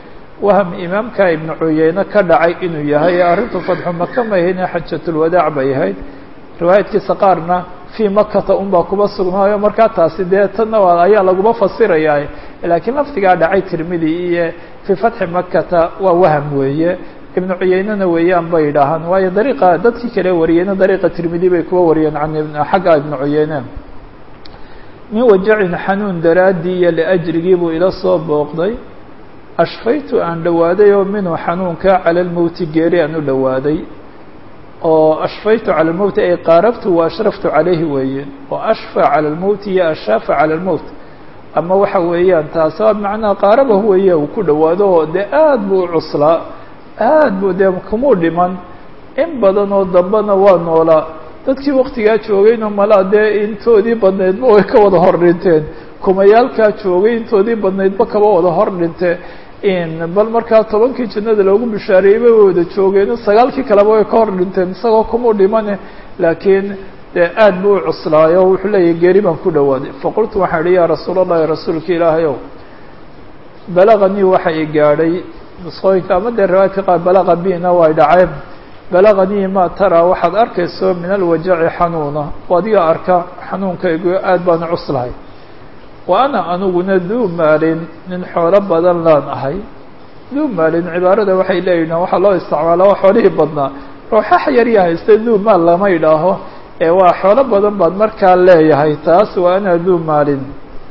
waham imaamka ibnu cuyeyne ka dhacay inuu yahay ee arrintu fatxu maka ma ahayne xajatulwadaac bay ahayd riwaayadkiisa qaarna fii makata unbaa kuba sugnaayo markaa taasi dee tanna ayaa laguma fasirayaa laakiin lafdigaa dhacay tirmidi iyo fii fatxi makata waa waham weeye ibnu cuyeynena weeyaan bay idhaahaan waayo dariiqa dadkii kale wariyeyna dariiqa tirmidi bay kuwa wariyeen can xagga ibnu cuyeyne min wajacin xanuun daraaddii iyo liajrigii buu ila soo booqday ashfaytu aan dhowaaday oo minhu xanuunka cala lmowti geeri aan u dhowaaday oo ashfaytu cala lmowti ay qaarabtu wa ashraftu calayhi weeye oo ashfa cala lmowti iyo ashaafa cala lmowt ama waxa weeyaan taas waa macnaha qaarabahu weeye uu ku dhowaado oo dee aad buu u cuslaa aad buu dee kumuu dhiman in badan oo dambena waa noolaa dadkii waktigaa joogayna malaa dee intoodii badnaydba way ka wada hor dhinteen kumayaalkaa joogay intoodii badnaydba kaba wada hor dhinte bal markaa tobankii jannada loogu bishaareeyey bay wada joogeen sagaalkii kaleba way ka hor dhinteen isagoo kumuu dhimane laakiin dee aad buu u cuslaayo wuxuu leeyahy geeri baan ku dhowaaday faqultu waxaan idhi yaa rasuul allahi rasuulka ilaahay ow balaganii waxa i gaadhay nusqooyinka ama dee riwaayadka qaar balaga bina way dhaceen balaganii ma taraa waxaad arkayso min alwajaci xanuuna oo adiga arka xanuunkaygu aad baan cuslahay wa ana aniguna duu maalin nin xoolo badan laan ahay duu maalin cibaarada waxay leeyihin waxaa loo isticmaala waa xoolihii badnaa ruuxax yarya haysta duu maal lama idhaaho ee waa xoolo badan baad markaa leeyahay taas wa ana duu maalin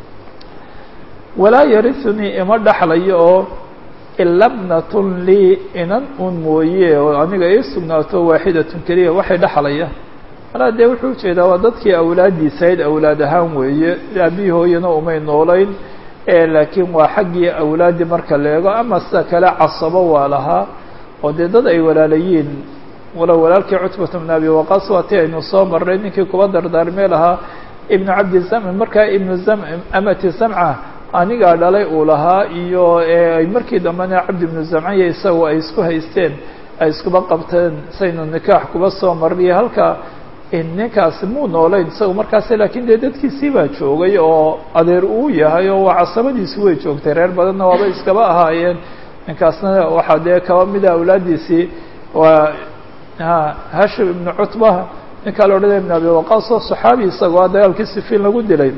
walaa yarisunii ima dhexlayo oo ila bnatun lii inan un mooye oo aniga ii sugnaato waaxidatun keliya waxay dhexlaya malaa dee wuxuu ujeedaa waa dadkii awlaaddiisa ayd awlaad ahaan weeye aabihii hooyana umay noolayn laakiin waa xaggii awlaaddii marka la eego ama sida kale casabo waa lahaa oo dee dad ay walaalayiin walow walaalkii cutbata bn abi waqaas waa ti aynu soo marnay ninkii kuba dardaarmee lahaa ibnu cabdi zamc markaa ibnu zam amati zamca anigaa dhalay uu lahaa iyo ay markii dambena cabdi ibnu zamcaya isaga ay isku haysteen ay iskuba qabteen saynu nikaax kuba soo marniyo halka ninkaasi muu noolayn isaga markaas laakiin dee dadkiisii baa joogay oo adeer uu yahay oo waa casabadiisi way joogtay reer badanna waaba iskaba ahaayeen ninkaasna waxaa dee kaba mida awlaaddiisii waa hashim ibnu cutba ninkaa la odhanaya ibn abi waqaas oo saxaabi isagoo dagaalkii sifiin lagu dilay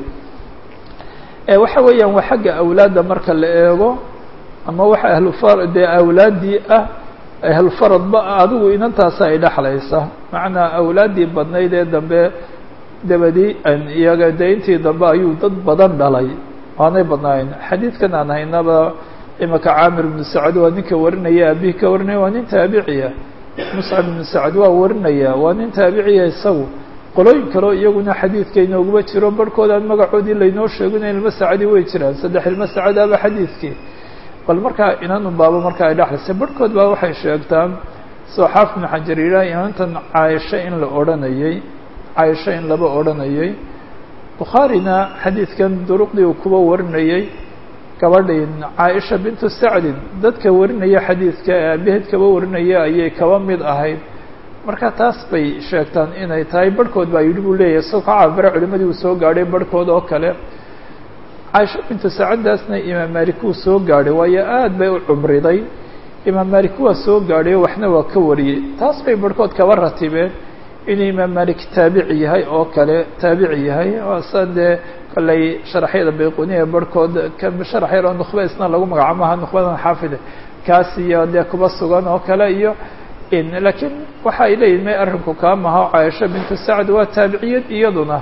waxa weeyaan waa xagga awlaadda marka la eego ama waxa ahlufar dee awlaaddii ah ahlufaradba adigu inantaasa ay dhexlaysa macnaa awlaaddii badnayd ee dambe dabadii iyaga dee intii dambe ayuu dad badan dhalay waanay badnaayen xadiidkan aan haynaba imaka caamir ibnu sacad waa ninka warinaya abihi ka warinaya waa nin taabiciya muscab ibnu sacad waa warinaya waa nin taabiciya isagu qolooyin kaleo iyaguna xadiidka inooguma jiro barhkoodaan magacoodii laynoo sheegina ilma sacadi way jiraan saddex ilma sacadaaba xadiidkii bal markaa inanun baaba markaa ay dhexlaysay barhkood baa waxay sheegtaan soo xaaf ibnu xajar yidhaah inantan caaisho in la odhanayey caaisho in laba odhanayay bukhaarina xadiidkan duruqdii uu kuba warinayey gabadhin caaisha bintu sacdin dadka warinaya xadiidka ee aabaheed kaba warinaya ayay kaba mid ahayd marka taas bay sheegtaan inay tahay barhkood baa yidhi buu leeyahay soo ka caabira culimadii uu soo gaadhay barhkood oo kale caaisha bintu sacaddaasna imaam malik wuu soo gaadhay waayo aad bay u cumriday imaam malik waa soo gaadhay waxna waa ka wariyey taas bay barhkood kaba ratibeen inuu imaam malik taabici yahay oo kale taabici yahay san dee kollay sharaxyada bayquniya barhkood sharax yar oo nukhba isna lagu magacaabo maha nukhbadan xaafide kaas iyo dee kuba sugan oo kale iyo laakiin waxa ay leeyihin may arrinku kaa maha caaisha bintu sacd waa taabiciyad iyaduna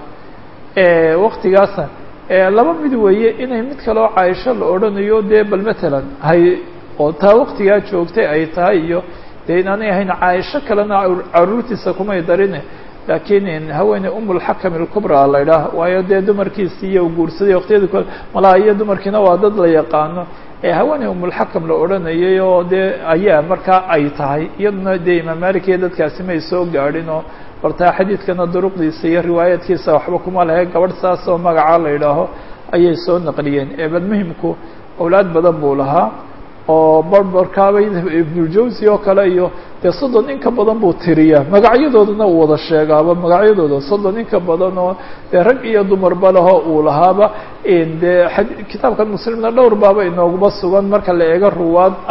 waktigaasna laba mid weeye inay mid kaleo caaisho la odhanayo dee bal matalan hay oo taa waktigaa joogtay ay tahay iyo dee inaanay ahayn caaisho kalena caruurtiisa kumay darine laakiin haweeney umulxakam ilkubra la idhaah waayo dee dumarkiisi iyo guursaday waqtiyada kole malaa iyo dumarkiina waa dad la yaqaano ee haweeney umulxakam la odhanayay oo dee ayaa markaa ay tahay iyaduna dee imaam malik iyo dadkaasi may soo gaadhin oo bartaa xadiidkana duruqdiisa iyo riwaayadkiisa waxba kuma lehe gabadh saas oo magacaa la idhaaho ayay soo naqliyeen ee bal muhimku awlaad badan buu lahaa oo barbarkaabay ibnuljawsi oo kale iyo dee soddon in ka badan buu tiriyaa magacyadoodana uu wada sheegaaba magacyadooda soddon in ka badan oo dee rag iyo dumarba leho uu lahaaba dee kitaabkan muslimna dhowr baaba inooguma sugan marka la eego ruwaad ah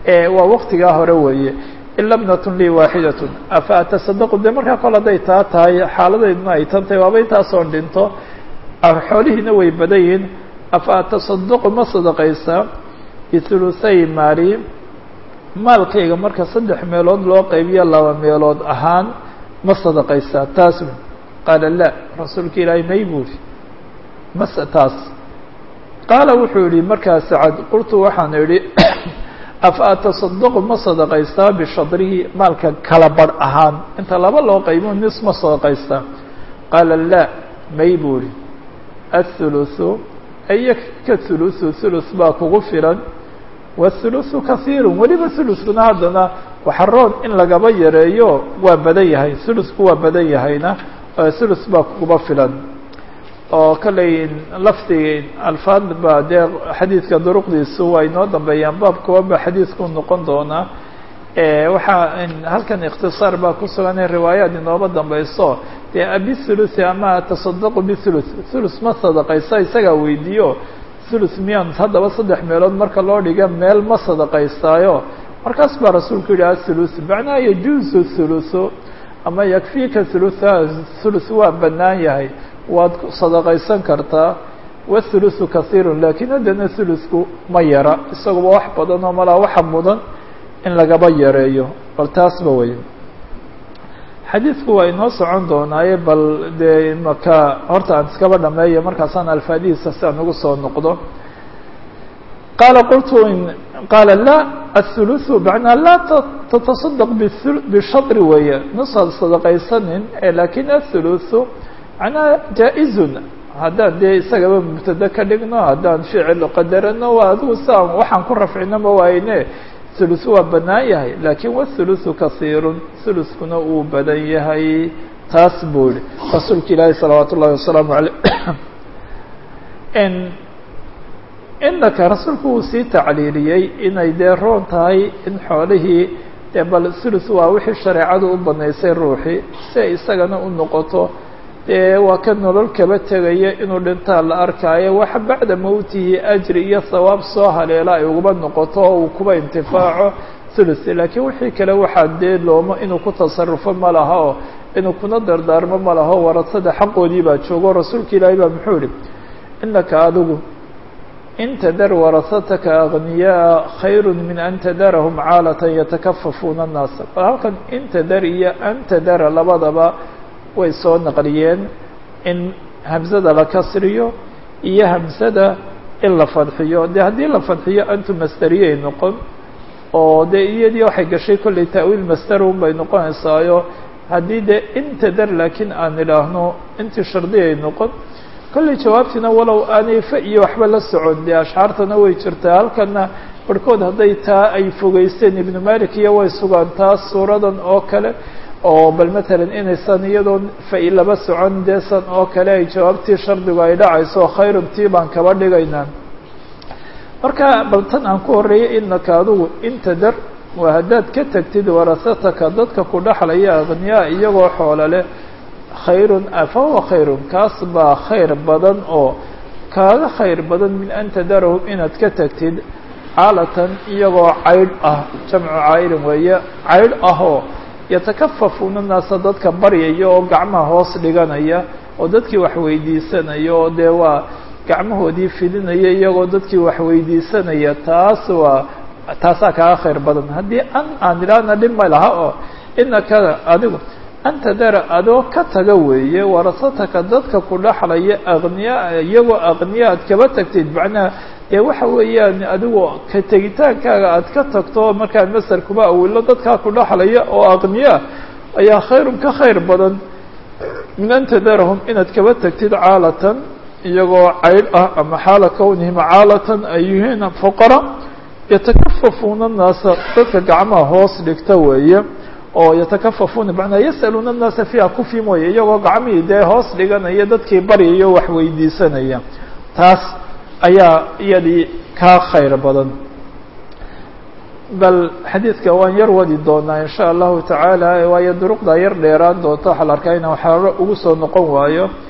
waa waktigaa hore weeye ila bnatun lii waaxidatun afa atasadaqu dee markaa kol hadday taa tahay xaaladayduna ay tan tahay waaba intaasoon dhinto xoolihiina way badan yihiin afa atasadaqu ma sadaqaysaa bihuluhay maali maalkayga marka saddex meelood loo qaybiyo laba meelood ahaan ma sadaqaysaa taas qaala la rasuulka ilaahay may buuri mase taas qaala wuxuu yihi markaa sacad qultu waxaan idhi afa atasadaqu ma sadaqaystaa bishadrihi maalka kala badh ahaan inta laba loo qaybo nis ma sadaqaystaa qaala la may buuri athuluthu aya ka thuluthu thuluth baa kugu filan wاthuluthu kahiiru weliba thuluthkuna haddana waxaroon in lagaba yareeyo waa badan yahay thuluthku waa badan yahayna thuluth baa kuguba filan oo kalley lafdigii alfaad ba dee xadiidka duruqdiisu waa inoo dambeeyaan baabkuwa ba xadiidku noqon doonaa waxaa halkan ikhtisaar baa ku sugan in riwaayaad inooba dambeyso dee abithuluthi ama tasadaqu bithuluth thuluth ma sadaqaysa isagaa weydiiyo thuluth miyaan haddaba saddex meelood marka loo dhiga meel ma sadaqaystaayo markaas baa rasuulku yihi athuluth macnaha yajuusu thuluthu ama yakfiika thulutha thuluth waa bannaan yahay waad sadaqaysan kartaa wathuluthu kahiirun laakiin haddana thuluthku ma yara isaguba wax badan oo malaa waxa mudan in lagaba yareeyo bal taasba wey xadiidku waa inoo socon doonaaye bal dee maka horta aan iskaba dhameeyo markaasaan alfaadihiisa si aan ugu soo noqdo qaala qultu qaala la athuluthu macnaa laa tatasadaq bishadri weeye nusaad sadaqaysanin lakin athuluthu macnaha jaa-izun haddaan dee isagaba mubtado ka dhigno haddaan ficil qadarano waa adigu siaan waxaan ku rafcino ma waayne thuluth waa bannaan yahay laakiin wathuluthu kahiirun thuluthkuna uu badan yahay taas buu yihi rasuulka ilaahi salawaat ullahi wasalaamu aleyh inaka rasuulku uu sii tacliiliyey inay dee roon tahay in xoolihii dee bal thuluth waa wixii shareecadu u banaysay ruuxii si ay isagana u noqoto dee waa ka nolol kaba tegaya inuu dhintaa la arkaayo waxa bacda mowtihi ajri iyo thawaab soo haleela ay uguba noqoto oo uu kuba intifaaco thuluth laakiin wixii kale waxaa dee loomo inuu ku tasarufo ma laha oo inuu kuna dardaarmo ma laho warasada xaqoodii baa joogo rasuulka ilaahay baa muxuu yihi inaka adigu in tadar warasataka agniyaa khayru min an tadarahum caalatan yatakafafuuna annaasa bal halkan in tadar iyo an tadara labadaba way soo naqliyeen in hamsada la kasriyo iyo hamsada in la fadxiyo dee haddii la fadxiyo antu masderiyay noqon oo dee iyadii waxay gashay kollay ta'wiil masderun bay noqonaysaayo haddii dee intadar laakiin aan idhaahno intii shardiyay noqon kollay jawaabtiina walow aanay fa iyo waxba la socon dee ashcaartana way jirtaa halkana barhkood hadday taa ay fogeysteen ibnu malik iyo way sugaan taas suuradan oo kale oo bal matalan inaysan iyadoo fa-i laba socon deesan oo kale ay jawaabtii shardigu ay dhacayso khayrun tii baan kaba dhigaynaa marka bal tan aan ku horreeyay inaka adugu inta dar waa haddaad ka tagtid warasataka dadka ku dhexlaya akhniyaa iyagoo xoolo leh khayrun fa huwa khayrun kaas baa khayr badan oo kaaga khayr badan min an tadarahum inaad ka tagtid caalatan iyagoo caydh ah jamcu caydin weeye caydh ahoo yatakafafuuna naasa dadka baryaya oo gacmaha hoos dhiganaya oo dadkii wax weydiisanaya oo dee waa gacmahoodii fidinaya iyagoo dadkii wax weydiisanaya taas waa taasaa kaaga khayr badan haddii an aan idhaahna dhib ma laha oo inaka adigu anta dara adoo ka taga weeye warasataka dadka ku dhexlaya aqniyaa iyagoo aqniya aad kaba tagtid macnaha dee waxa weeyaan adigu ka tegitaankaaga aad ka tagto markaa masar kuma awilo dadkaa ku dhexlaya oo aqniya ayaa khayrun ka khayr badan min an tadarahum inaad kaba tagtid caalatan iyagoo caydh ah ama xaala kownihim caalatan ay yihiin fuqara yatakafafuuna naasa dadka gacmaha hoos dhigta weeye oo yatakafafuuna macnaa yas'aluuna annaasa fiiha kufi mooye iyagoo gacmihii dee hoos dhiganaya dadkii baryayo wax weydiisanaya taas ayaa iyadii kaa khayr badan bal xadiidka waan yar wadi doonaa in sha allahu tacaala waayo duruqdaa yar dheeraan doonta waxaa la arkaa inaan waxyaaba ugu soo noqon waayo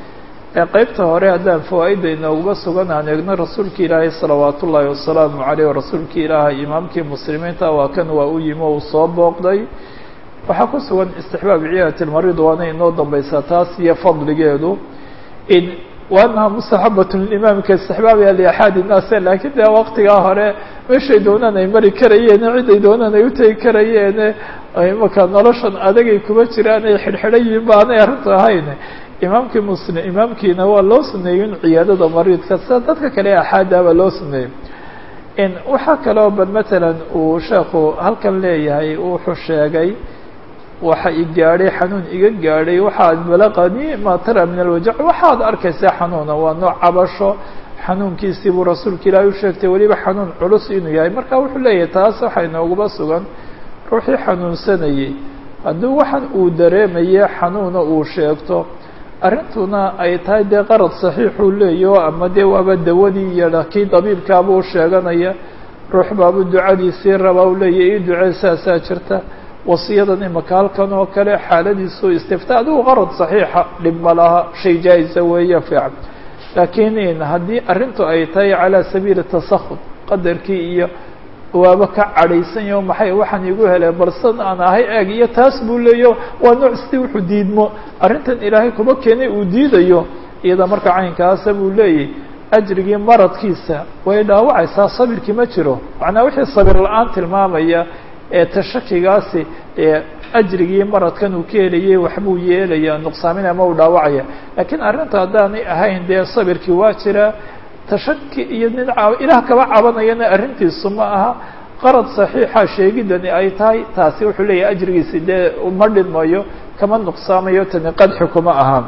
ee qeybta hore haddaan fawaa-idda inooguga sugan aan eegno rasuulka ilaahay salawaat ullaahi wasalaamu caleyh rasuulka ilaahay imaamkii muslimiinta waa kan waa u yimi o uu soo booqday waxaa ku sugan istixbaab ciyaadati lmarid waana inoo dambaysaa taas iyo fadligeedu in waanaha mustaxabat limaamka istixbaabaya liaxaadi innaas laakiin dee waqtigaa hore meeshay doonaan ay mari karayeen ciday doonaan ay utegi karayeen imaka noloshan adagay kuma jiraan ay xidhxidhan yihiin ba aanay arrintu ahayn imaamkii muslim imaamkiina waa loo suneeyey in ciyaadada mariidka sida dadka kale axaadaaba loo suneeyey in waxaa kaloo bal matalan uu sheekhu halkan leeyahay wuxuu sheegay waxa i gaadhay xanuun iga gaadhay waxaad balaqani ma tara min alwajac waxaad arkaysaa xanuuna waa nooc cabasho xanuunkiisii buu rasuulka ilaahay u sheegtay weliba xanuun culus inuu yahay marka wuxuu leeyahay taas waxaa inooguba sugan ruuxii xanuunsanayey hadduu waxan uu dareemaye xanuuna uu sheegto arrintuna ay tahay dee qarad saxiixuu leeyaho ama dee waaba dawadii iyo kii dabiibkaabuu sheeganaya ruux baabuu ducadiisii rabaa u leeyahy ii ducee saasaa jirta wasiyadan imaka halkan oo kale xaaladiisu istifta adigu qarad saxiixa dhib ma laha shay jaa-isa weeye fiican laakiin haddii arrintu ay tahay calaa sabiili tasakhud qadarkii iyo waaba ka cadhaysan yaho maxay waxaan igu heleen balsan aan ahay eeg iyo taas buu leeyaho waa nooc sidii wuxuu diidmo arrintan ilaahay kuma keenay uu diidayo iyada marka caynkaasa buu leeyahy ajrigii maradkiisa way dhaawacaysaa sabirkii ma jiro macnaa wixii sabir la-aan tilmaamaya ee tashakigaasi ee ajrigii maradkan uu ka helayay waxbuu yeelaya nuqsaamin ama uu dhaawacaya laakiin arrinta haddaanay ahayn dee sabirkii waa jiraa tashaki iyo nin ilaah kaba cabanayana arrintiisu ma aha qarad saxiixa sheegidani ay tahay taasi wuxuu leeyahay ajrigiisi dee uma dhidmayo kama nuqsaamayo tani qadxi kuma ahaan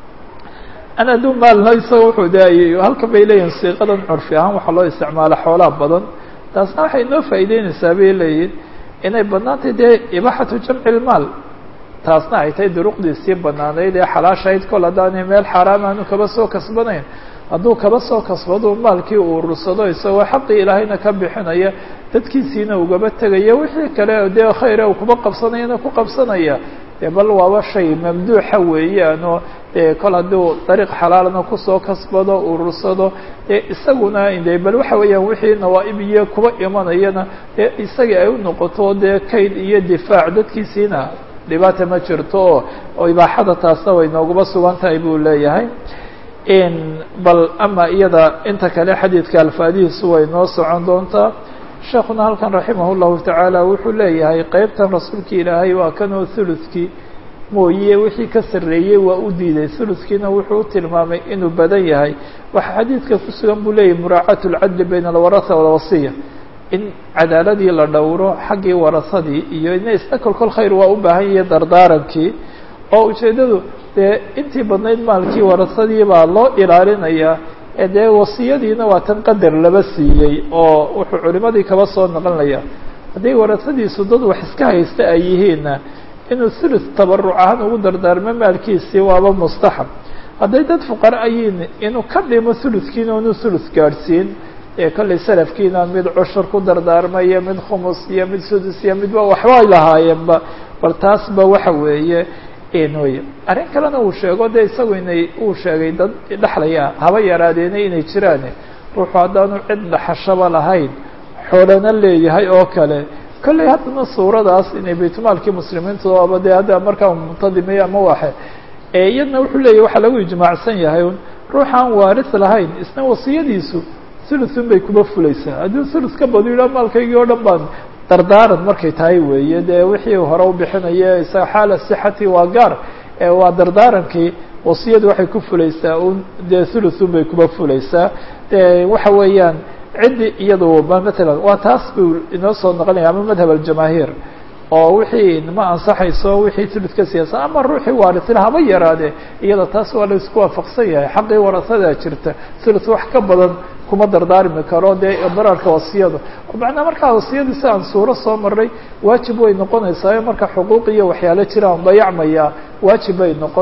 an hadduu maalno isaga wuxuu daayay halkan bay leeyihin siiqadan curfi ahaan waxaa loo isticmaala xoolaa badan taasna waxay inoo faa'iideynaysaa bay leeyihin inay banaantay dee ibaaxatu jamci lmaal taasna ay tahay duruqdiisii banaanayd ee xalaashahayd kol haddaanay meel xaaraam aanu kaba soo kasbanayn hadduu kaba soo kasbado maalkii uu urursado isagoo xaqii ilaahayna ka bixinaya dadkiisiina ugaba tegaya wixii kale dee khayre uu kuba qabsanayana ku qabsanaya dee bal waaba shay mamduuxa weeyaan oo dee kol hadduu dariiq xalaalna kusoo kasbado urursado dee isaguna de bal waxa weeyaan wixii nawaa-ib iyo kuba imanayana dee isagii ay u noqoto dee kayd iyo difaac dadkiisiina dhibaata ma jirto oo ibaaxada taasna way nooguba sugan tahay buu leeyahay bal ama iyada inta kale xadiidka alfaadihiisu way noo socon doontaa sheekuna halkan raximah llahu tacaala wuxuu leeyahay qeybtan rasuulka ilaahay waa kanoo thuluskii mooye wixii ka sarreeyey waa u diiday thuluskiina wuxuu u tilmaamay inuu badan yahay waxaa xadiidka ku sugan buu leeyahy muraacaat lcadli bayna alwaraha walwasiya in cadaaladii la dhowro xaggii warasadii iyo ina isna kolkol khayr waa u baahan yahay dardaarankii oo ujeeddadu dee intii badnayd maalkii warasadii baa loo ilaalinayaa ee dee wasiyadiina waa tan qadar laba siiyey oo wuxuu culimadii kaba soo naqlinaya hadday warasadiisu dad wax iska haysta ay yihiinna inuu thuluth tabaruc ahaan ugu dardaarmo maalkiisii waaba mustaxab hadday dad fuqara ayiin inuu ka dhimo thuluthkiina inuu thuluth gaadhsiin ee kollay salafkiina mid cushur ku dardaarmaya mid khumus iyo mid sudus iyo midba waxbay lahaayeenba bal taasba waxa weeye wey arrin kalena uu sheego dee isagu inay uu sheegay dad dhexlaya haba yaraadeena inay jiraan ruuxu haddaanu cid dhaxashaba lahayn xoolana leeyahay oo kale kollay haddana suuradaas inay baytmaalkii muslimiintu aba dee hadda markaa muntadimay ama waxe iyadna wuxuu leeyahy waxaa lagu ijmaacsan yahay un ruuxaan waaris lahayn isna wasiyadiisu thuluthun bay kuma fulaysaa haddii thuluth ka badu yidhaha maalkaygii oo dhan baan dardaaran markay tahay weeye dee wixii hore u bixinaya isaga xaala sixati waa gaar waa dardaarankii wasiyadu waxay ku fulaysaa un dee thuluthun bay kuma fulaysaa de waxa weeyaan ciddi iyadu ba matalan waa taas buu inoo soo noqonaya ama madhab aljamaahiir oo wixii ma ansaxayso wixii thuluth ka siyaasa ama ruuxii waarisila haba yaraade iyada taas waa la isku waafaqsan yahay xaqii warasadaa jirta thuluth wax ka badan kuma dardaarmi karo dee dararka wasiyada macnaa markaa wasiyadii si aan suuro soo maray waajib way noqonaysaa marka xuquuq iyo waxyaalo jiraan dayacmaya waajib bay noqon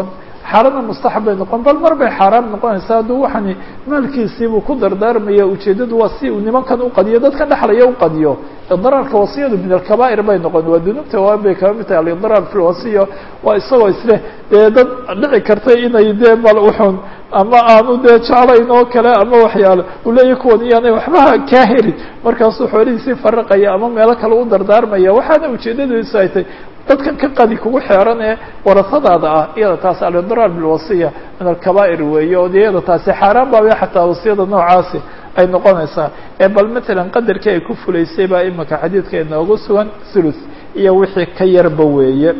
xaarana mustaxab bay noqon bal mar bay xaaraam noqonaysaa hadduu waxani maalkiisiibuu ku dardaarmaya ujeeddadu waa si uu nimankan uqadiyo dadkan dhexlaya uqadiyo idraarka wasiyadu min alkabaa'ir bay noqon waa dunuubta waaweyn bay kaba mid tahay alidraar fi lwasiya waa isagoo isleh dee dad dhici kartay inay dee bal uxun ama aanu dee jeclayn oo kale ama waxyaalo uu leeyahy kuwan iyaanay waxbaha kaa helin markaasuu xoolihiisii faraqaya ama meelo kale u dardaarmaya waxaana ujeeddadiisu ay tay dadkan ka qadi kugu xeeran ee warasadaada ah iyada taasi alidraar bilwasiya min alkabaa'ir weeye oo de iyada taasi xaaraan baaba xataa wasiyada noocaasi ay noqonaysaa ee bal matalan qadarkii ay ku fulaysay baa imika xadiidka inoogu sugan thuluth iyo wixii ka yarba weeye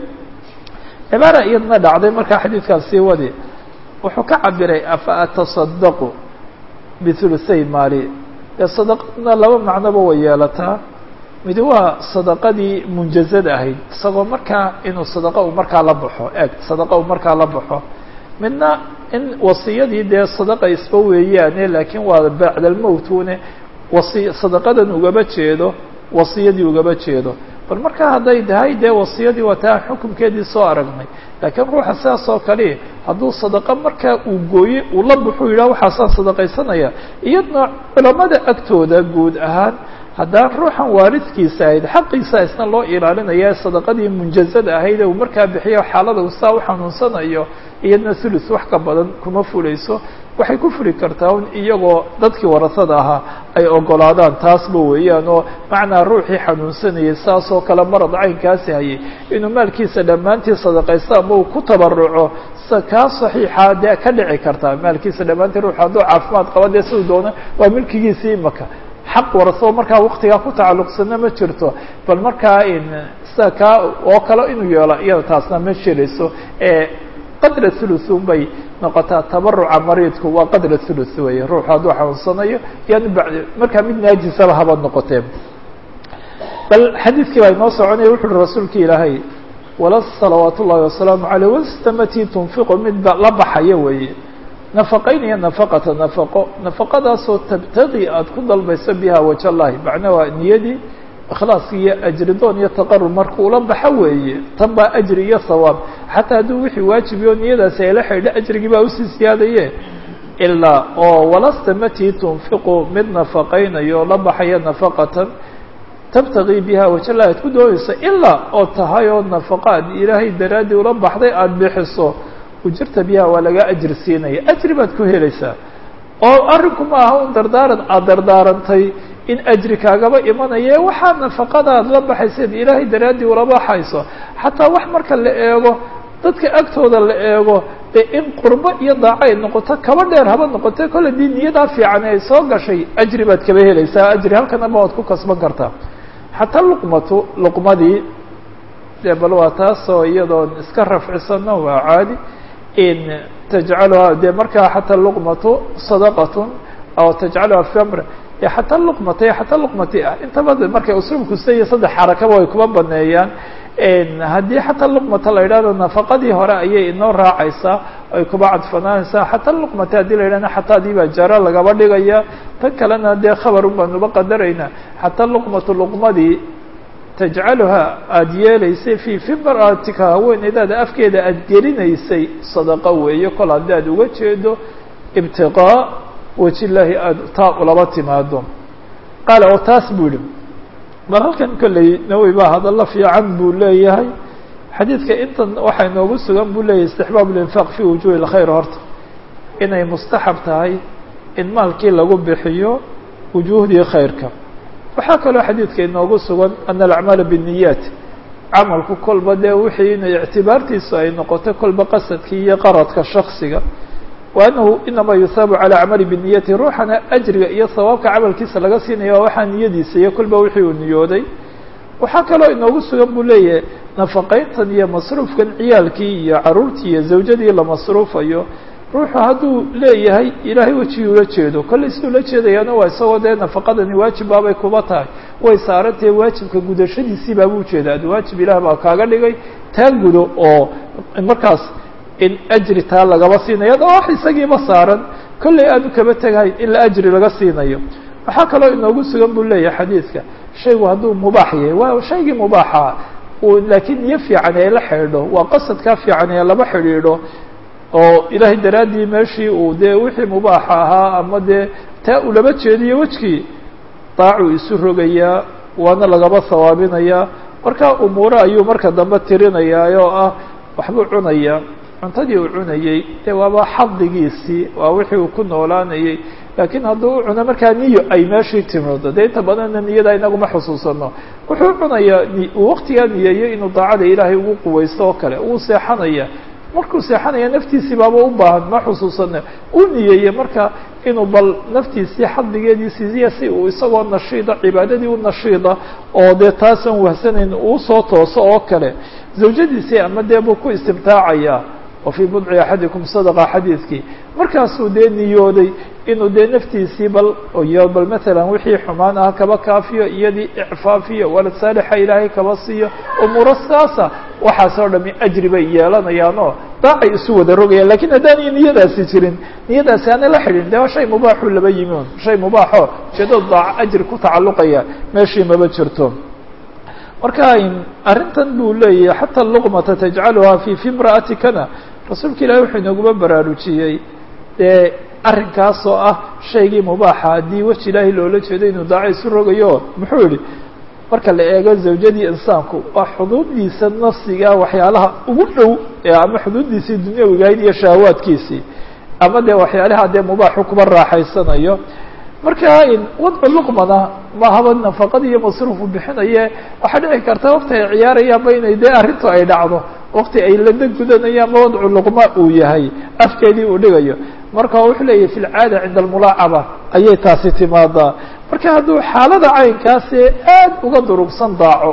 cibaara iyadna dhacday markaa xadiidkaas sii wadi wuxuu ka cabiray afa atasadaqu bihuluthay maali dee sadaqadna laba macnoba way yeelataa midi waa sadaqadii munjazada ahayd isagoo markaa inuu sadaqa uu markaa la baxo eeg sadaqa uu markaa la baxo midna in wasiyadii dee sadaqa isba weeyaane laakiin waa bacdalmowtune wasi sadaqadan ugaba jeedo wasiyadii ugaba jeedo bal markaa hadday tahay dee wasiyadii waa taa xukunkeedii soo aragnay laakiin ruuxa sidaas oo kale hadduu sadaqa markaa uu gooye uu la baxu yidhah waxaasaan sadaqaysanaya iyadna culamada agtooda guud ahaan haddaan ruuxan waaridkiisa ahayd xaqiisa isna loo ilaalinaya sadaqadii munjazada ahayd ee uu markaa bixiyo xaalada uu saa u xanuunsanayo iyadna thuluth wax ka badan kuma fulayso waxay ku fuli kartaa un iyagoo dadkii warasada ahaa ay ogolaadaan taasba weeyaan oo macnaa ruuxii xanuunsanayay saas oo kale marad caynkaasi hayay inuu maalkiisa dhammaantii sadaqaysto ama uu ku tabaruco sa kaa saxiixaa dee ka dhici kartaa maalkiisa dhammaantii ruux hadduu caafimaad qaba dee siduu doono waa milkigiisii imaka xaq warasoo markaa waktigaa ku tacalluqsana ma jirto bal markaa sida kaa oo kale inuu yeelo iyada taasna ma jirayso ee qadra thuluthun bay noqotaa tabaruca mariidku waa qadra thuluth weeye ruuxu hadduu xanuunsanayo yani bad markaa mid naajisaba haba noqotee bal xadiidkii baa inoo soconaya wuxu uhi rasuulka ilaahay wala salawaat ullahi wasalaamu aleyh wastamati tunfiqu mid la baxaya weeye nafaqaynaya nafaqata nafaqo nafaqadaasoo tabtagi aada ku dalbayso biha waj allahi macnaa waa niyadii ikhlaaski iyo ajridoon iyo taqarub marka ula baxo weeye tan baa ajri iyo hawaab xataa hadduu wixii waajibiyo niyadaasi ayla xidho ajrigii baa usii siyaadaye ilaa oo walastamati tunfiqu mid nafaqaynayo la baxaya nafaqatan tabtagii biha waj allahi aad ku doonayso ilaa oo tahay oo nafaqa ad ilaahay daraaddii ula baxday aada bixiso ujirta biha waa laga ajri siinaya ajri baad ku helaysaa oo arrinku ma aha un dardaaran aada dardaarantay in ajri kaagaba imanaye waxaa nafaqadaad la baxayseed ilaahay daraaddii ula baxayso xataa wax marka la eego dadka agtooda la eego dee in qurbo iyo daaco ay noqoto kaba dheer haba noqote kolle dii niyadaa fiican ay soo gashay ajri baad kaba helaysaa ajri halkanaba waad ku kasban kartaa xataa luqmatu luqmadii dee bal waa taasoo iyadoon iska rafcisano waa caadi in tajcaluha dee markaa xataa luqmatu sadaqatun aw tajcaluha famr xataa luqmata xataa luqmati ah intaba markay usluubku siya saddex xarakaba way kuma baneeyaan haddii xataa luqmata la yidhahdo nafaqadii hore ayay inoo raacaysaa ay kuba cadfanaanaysaa xataa luqmata haddii la yidhahdo xataa adii baa jaro lagaba dhigaya tan kalena dee khabarun baanuba qadaraynaa xataa luqmatu luqmadii tajcaluha aada yeelaysay fii fimraatika haweeneydaada afkeeda aada gelinaysay sadaqo weeye kol haddii aada uga jeedo ibtiqaa wajillaahi aada taa ulaba timaado qaala oo taas buu yihi bal halkan kolley nawowi baa hadallo fiican buu leeyahay xadiidka intan waxaa inoogu sugan buu leeyahay istixbaab linfaaq fi wujuhi lkhayr horta inay mustaxab tahay in maalkii lagu bixiyo wujuuhdii khayrka waxaa kaloo xadiidka inoogu sugan ana alacmaala binniyaat camalku kolba dee wixii inay ictibaartiisu ay noqoto kolba qasadkii iyo qaradka shaksiga wa annahu inamaa yuhaabu calaa camali biniyati ruuxana ajriga iyo sawaabka camalkiisa laga siinaya waa waxaa niyadiisa iyo kolba wixii uu niyooday waxaa kaloo inoogu sugan buu leeyahay nafaqayntan iyo masruufkan ciyaalkii iyo caruurtii iyo zawjadii la masruufayo ruuxu hadduu leeyahay ilaahay wejigii ula jeedo kollay siduu la jeedayaana waa isagoo dee nafaqadani waajib baabay kuba tahay way saarantahe waajibka gudashadiisii baaba ujeeda ad waajib ilaah baa kaaga dhigay taa gudo oo markaas in ajri taa lagaba siinayo ada wax isagiiba saaran kollay aanu kaba tegahayn in la ajri laga siinayo waxaa kaloo inoogu sugan buu leeyahay xadiidka shaygu hadduu mubaax yahay waa shaygii mubaaxa laakiin niyo fiican ee la xidhiidho waa qasadkaa fiican ee laba xidhiidho oo ilaahay daraaddii meeshii uu dee wixii mubaaxa ahaa ama dee taa uu laba jeediyo wejkii daacuu isu rogayaa waana lagaba hawaabinayaa marka umuure ayuu marka dambe tirinayaa oo ah waxbuu cunayaa cuntadii uu cunayey dee waaba xadigiisii waa wixii uu ku noolaanayey laakiin hadduu u cuno markaa niyo ay meeshii timoodo dee inta badanna niyada inaguma xusuusano wuxuu cunayaa uu waktigaa niyeeyo inuu daacada ilaahay ugu quwaysto oo kale uu seexanaya markuu seexanaya naftiisii baaba u baahan ma xusuusana uu niyeeye marka inuu bal naftiisii xadligeedii siiya si uu isagoo nashiida cibaadadii u nashiida oo dee taasan wahsanayn uu soo tooso oo kale zawjadiisii ama dee buu ku istimtaacayaa wa fii budci axadikum sadaqa xadiidkii markaasuu dee niyooday inuu dee naftiisii bal iyo bal matalan wixii xumaan ah kaba kaafiyo iyadii icfaafiyo walad saalixa ilaahay kaba siiyo umuuro saasa waxaas oo dhami ajri bay yeelanayaanoo daacay isu wada rogayaan lakiin haddaanay niyadaasi jirin niyadaasi aana la xidhin de shay mubaaxuu laba yimi un shay mubaaxo ujeedada daaco ajri ku tacalluqaya meeshii maba jirto marka arrintan buu leeyahay xataa luqmata tajcaluhaa fi fi imra'atikana rasuulka ilahi wuxuu inaguma baraarujiyey dee arrinkaasoo ah shaygii mubaaxa haddii weji ilaahi loola jeedo inuu daaco isu rogayo muxuu yihi marka la eego zawjadii insaanku waa xuduuddiisa nafsiga waxyaalaha ugu dhow ama xuduuddiisii dunyawigahayd iyo shahawaadkiisii ama dee waxyaalaha dee mubaaxu kuba raaxaysanayo marka wadcu luqmana mahaba nafaqad iyo masruufu bixinaye waxaa dhici karta wakti ay ciyaarayaanba inay dee arrintu ay dhacdo wakti ay lada gudanayaan ma wadcu luqma uu yahay afkeedii uu dhigayo marka wuxuu leeyahy fi lcaada cinda almulaacaba ayay taasi timaadaa marka hadduu xaalada caynkaasi aad uga durugsan daaco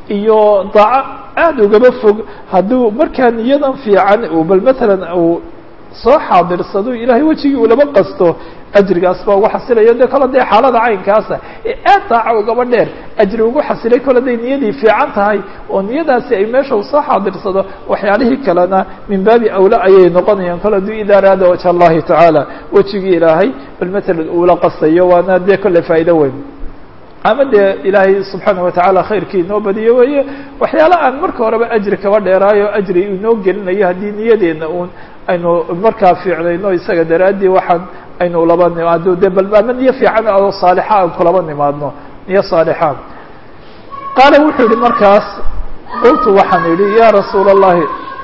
iyo daaco aad ugaba fog hadduu markaa niyadan fiican uu bal matalan uu soo xaadirsado ilaahay wejigii uu laba qasto ajrigaas baa ugu xasilayo de kole dee xaalada caynkaasa ee aad daaco ugaba dheer ajri ugu xasilay kole day niyadii fiican tahay oo niyadaasi ay meesha usoo xaadirsado waxyaalihii kalena min baabi awla ayay noqonayaan kole aduu ida araada wajha allahi tacaala wejigii ilaahay bal matalan uula qastayo waana dee kolle faa'ido weyn ama dee ilaahay subxaana watacaala khayrkii inoo badiyo weeye waxyaala aan marka horeba ajri kaba dheeraayo ajri inoo gelinayo haddii niyadeena uun aynu markaa fiicnayno isaga daraaddii waxaan aynu laba nimaado de bal ama niyo fiican oo saalixa aan kulaba nimaadno niyo saalixa qaala wuxuu yihi markaas qultu waxaan idhi ya rasuula allahi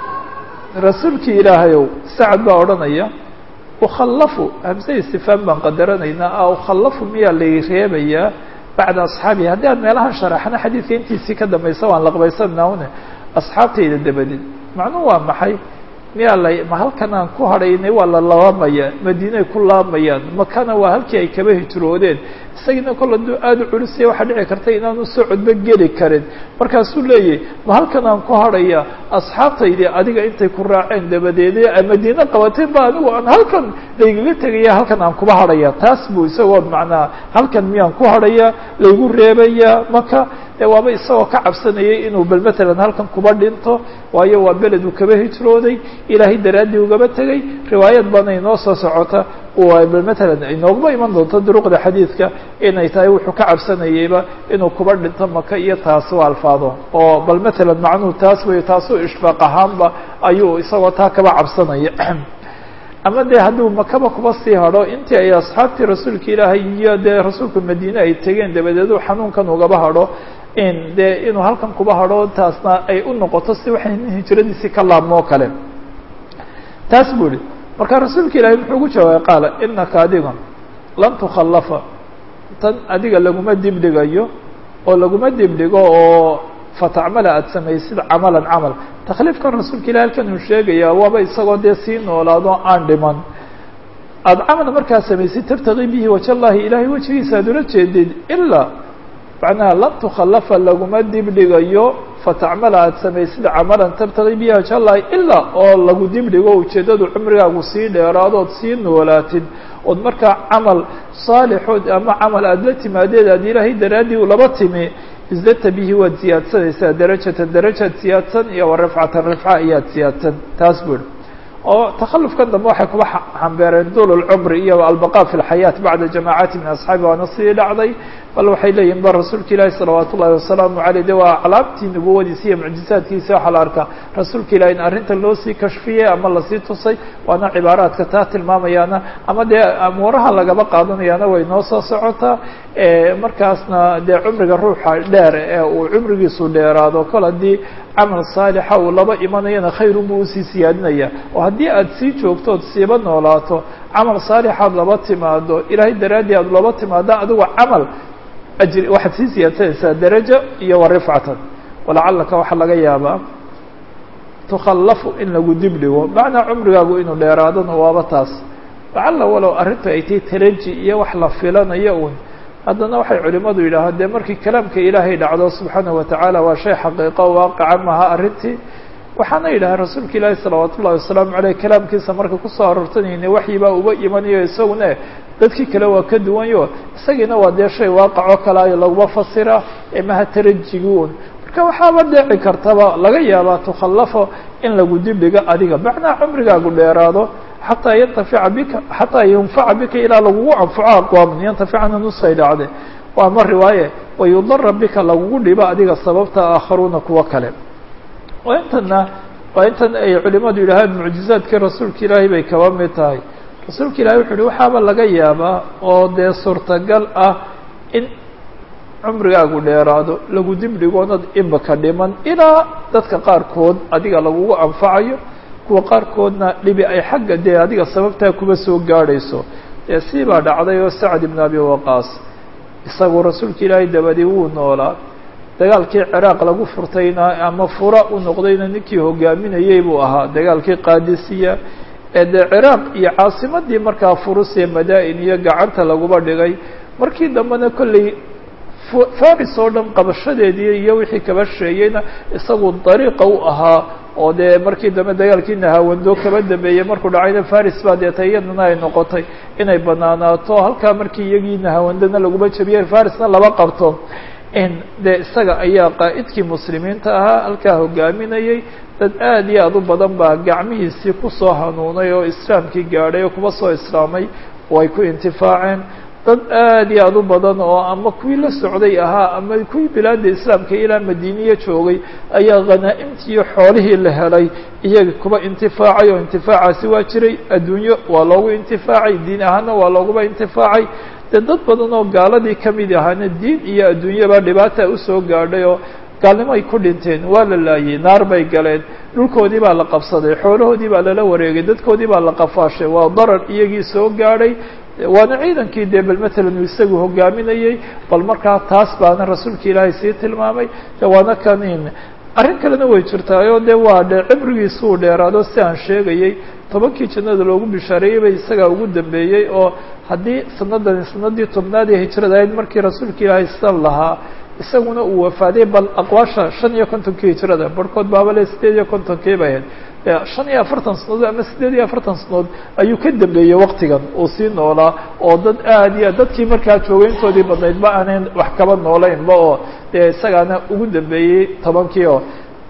rasuulkii ilaahayow sacad baa odhanaya ukhallafu hamse istifhaam baan qadaranaynaa a ukhallafu miyaa lay reebayaa bacda asxaabihi haddii aan meelahan sharaxno xadiidka intiisii ka dambaysa waan laqbaysanaa une asxaabtayda dabadeed macnuhu waa maxay miyaa la ma halkan aan ku hadhaynay waa la laabamaya madiinay ku laabayaan makana waa halkii ay kaba hijroodeen isagiina kol hadduu aada u culisaya waxaa dhici karta inaanu socodba geli karin markaasuu leeyahy ma halkan aan ku hadhaya asxaabtaydii adiga intay ku raaceen dabadeede madiine qabateen ba anigu aan halkan laygaga tegaya halkan aan kuba hadhaya taas buu isagoo macnaa halkan miyaan ku hadhaya laygu reebaya maka e waaba isagoo ka cabsanayay inuu bal matalan halkan kuba dhinto waayo waa beled uu kaba hijrooday ilaahay daraaddii ugaba tegay riwaayad baana inoo soo socota bal matalan inooguma iman doonto duruqda xadiidka inay tahay wuxuu ka cabsanayeyba inuu kuba dhinto maka iyo taas u alfaado oo bal matalan macnuhu taas wey taasuu ishfaaq ahaanba ayuu isagoo taa kaba cabsanaya ama dee hadduu makaba kuba sii hadho intii ay asxaabtii rasuulka ilaahay iyo dee rasuulka madiine ay tegeen dabadeed uu xanuunkan ugaba hadho in dee inuu halkan kuba hadho taasna ay u noqoto si waxay hijradiisii ka laabmo o kale taas buu ihi marka rasuulka ilaahay muxuu ugu jawaabay qaala inaka adiga lan tukhallafa tan adiga laguma dibdhigayo oo laguma dibdhigo oo fatacmala aada samaysid camalan camal takhliifkan rasuulka ilahi halkan uu sheegaya waaba isagoo dee sii noolaado aan dhiman aada camal markaa samaysid tabtaqii bihi waja llahi ilaahay wejigiisa aad ula jeedid ilaa macnaha lan tukhallafa laguma dibdhigayo fatacmala aada samaysid camalan tabtaqii bihi waja llahi ilaa oo lagu dibdhigo ujeeddadu cumrigaagu sii dheeraadood sii noolaatid ood markaa camal saalixood ama camal aada la timaadeed aad ilaahay daraaddii ulaba timi isdadta bihi waad siyaadsanaysaa darajatan darajaad siyaadsan iyo wa rafcatan rafca ayaad siyaadsan taas buu ihi oo takhalufka dambe waxay kuba xambeereen duul lcumri iyo albaqa fi lxayaat bacda jamaacati min asxaabi waana sidii dhacday bal waxay leeyihin ba rasuulka ilaahi salawaat ullahi wasalaamu aleyh de waa calaamtii nubuwadiisa iyo mucjizaadkiisa waxaa la arkaa rasuulka ilahi in arrinta loo sii kashfiyey ama lasii tusay waana cibaaraadka taa tilmaamayaana ama dee amuuraha lagaba qaadanayaana way noo soo socotaa markaasna dee cumriga ruuxa dheer ee uu cumrigiisu dheeraado kol haddii camal saalixa uu laba imanayana khayrunbuu usii siyaadinaya oo haddii aad sii joogto ood siiba noolaato camal saalixaad laba timaado ilaahay daraaddii aad laba timaado adigo camal ajri waxaad sii siyaadsanaysaa darajo iyo wa rifcatan walacalaka waxaa laga yaabaa tukhallafu in lagu dib dhigo macnaa cumrigaagu inuu dheeraadona waaba taas lacalla walow arrintu ay tahay taraji iyo wax la filanayo un haddana waxay culimadu yidhaahaan dee markii kalaamka ilaahay dhacdo subxaanahu watacaala waa shay xaqiiqo waaqica maha arrintii waxaana yidhaha rasuulka ilaahi salawaat ullahi wasalaamu aleyh kalaamkiisa marka kusoo aroortanayne waxyibaa uba imanayo isaguna dadkii kale waa ka duwanyo isagiina waa dee shay waaqaco kalaayo laguma fasira ee maha tarajiguun marka waxaaba dhici kartaba laga yaabaa tukhallafo in lagu dibdhigo adiga macnaa cumrigaagu dheeraado xataa yantafica bika xataa yunfaca bika ilaa lagugu anfaco aqwaaman yantaficana nusay dhacde waa ma riwaaye wayudara bika lagugu dhibo adiga sababta aakharuuna kuwo kale waa intana waa intan ay culimadu yidhaahaan mucjizaadkii rasuulka ilaahay bay kaba mid tahay rasuulka ilahay wuxu uhi waxaaba laga yaabaa oo dee suurtagal ah in cumrigaagu dheeraado lagu dibdhigoonad imika dhiman ilaa dadka qaarkood adiga lagugu anfacayo kuwa qaarkoodna dhibi ay xagga dee adiga sababtaa kuba soo gaadhayso dee sii baa dhacday oo sacd ibn abi waqaas isagu rasuulka ilaahay dabadii wuu noolaa dagaalkii ciraaq lagu furtayna ama fura u noqdayna ninkii hogaaminayey buu ahaa dagaalkii qaadisiya ee dee ciraaq iyo caasimadii markaa furus ee madaa-in iyo gacanta laguba dhigay markii dambena kolley faris oo dhan qabashadeedii iyo wixii kaba sheeyeyna isagu dariiqa u ahaa oo dee markii dambe dagaalkii nahawando kaba dambeeyey markuu dhacayna faris baa deeta iyadana ay noqotay inay banaanaato halkaa markii iyagii nahawandana laguma jabiyey farisna laba qabto dee isaga ayaa qaa'idkii muslimiinta ahaa halkaa hogaaminayey dad aad iyo aad u badan baa gacmihiisii kusoo hanuunay oo islaamkii gaadhay oo kuba soo islaamay oo ay ku intifaaceen dad aad iyo aad u badan oo ama kuwii la socday ahaa ama kuwii bilaada islaamka ilaa madiiniya joogay ayaa khanaa'imtii iyo xoolihii la helay iyaga kuba intifaacay oo intifaacaasi waa jiray adduunyo waa loogu intifaacay diin ahaana waa looguba intifaacay dee dad badan oo gaaladii kamid ahaana diin iyo adduunyaba dhibaata usoo gaadhay oo gaalnimo ay ku dhinteen waa la laayey naar bay galeen dhulkoodii baa la qabsaday xoolahoodii baa lala wareegay dadkoodii baa la qafaashay waa darar iyagii soo gaadhay waana ciidankii dee bal matalan uu isagu hogaaminayey bal markaa taas baana rasuulka ilaahay sii tilmaamay de waana kanin arrin kalena way jirtaayoo de waa dhe cibrigiisu uu dheeraado si aan sheegayey tobankii jannada loogu bishaareeyey bay isagaa ugu dambeeyey oo haddii sanadani sanadii tobnaad ee hijrada ahayd markii rasuulka ilaahay san lahaa isaguna uu wafaaday bal aqwaasha shan iyo kontonkii hijrada barhkood baabale sideed iyo kontonkii bay ahayd shan iyo afartan sanadood ama sideed iyo afartan sanadood ayuu ka dambeeyey waktigan uu sii noolaa oo dad aad iyo dadkii markaa joogay intoodii badnayd ma aanan wax kaba noolaynba oo dee isagaana ugu dambeeyey tobankii oo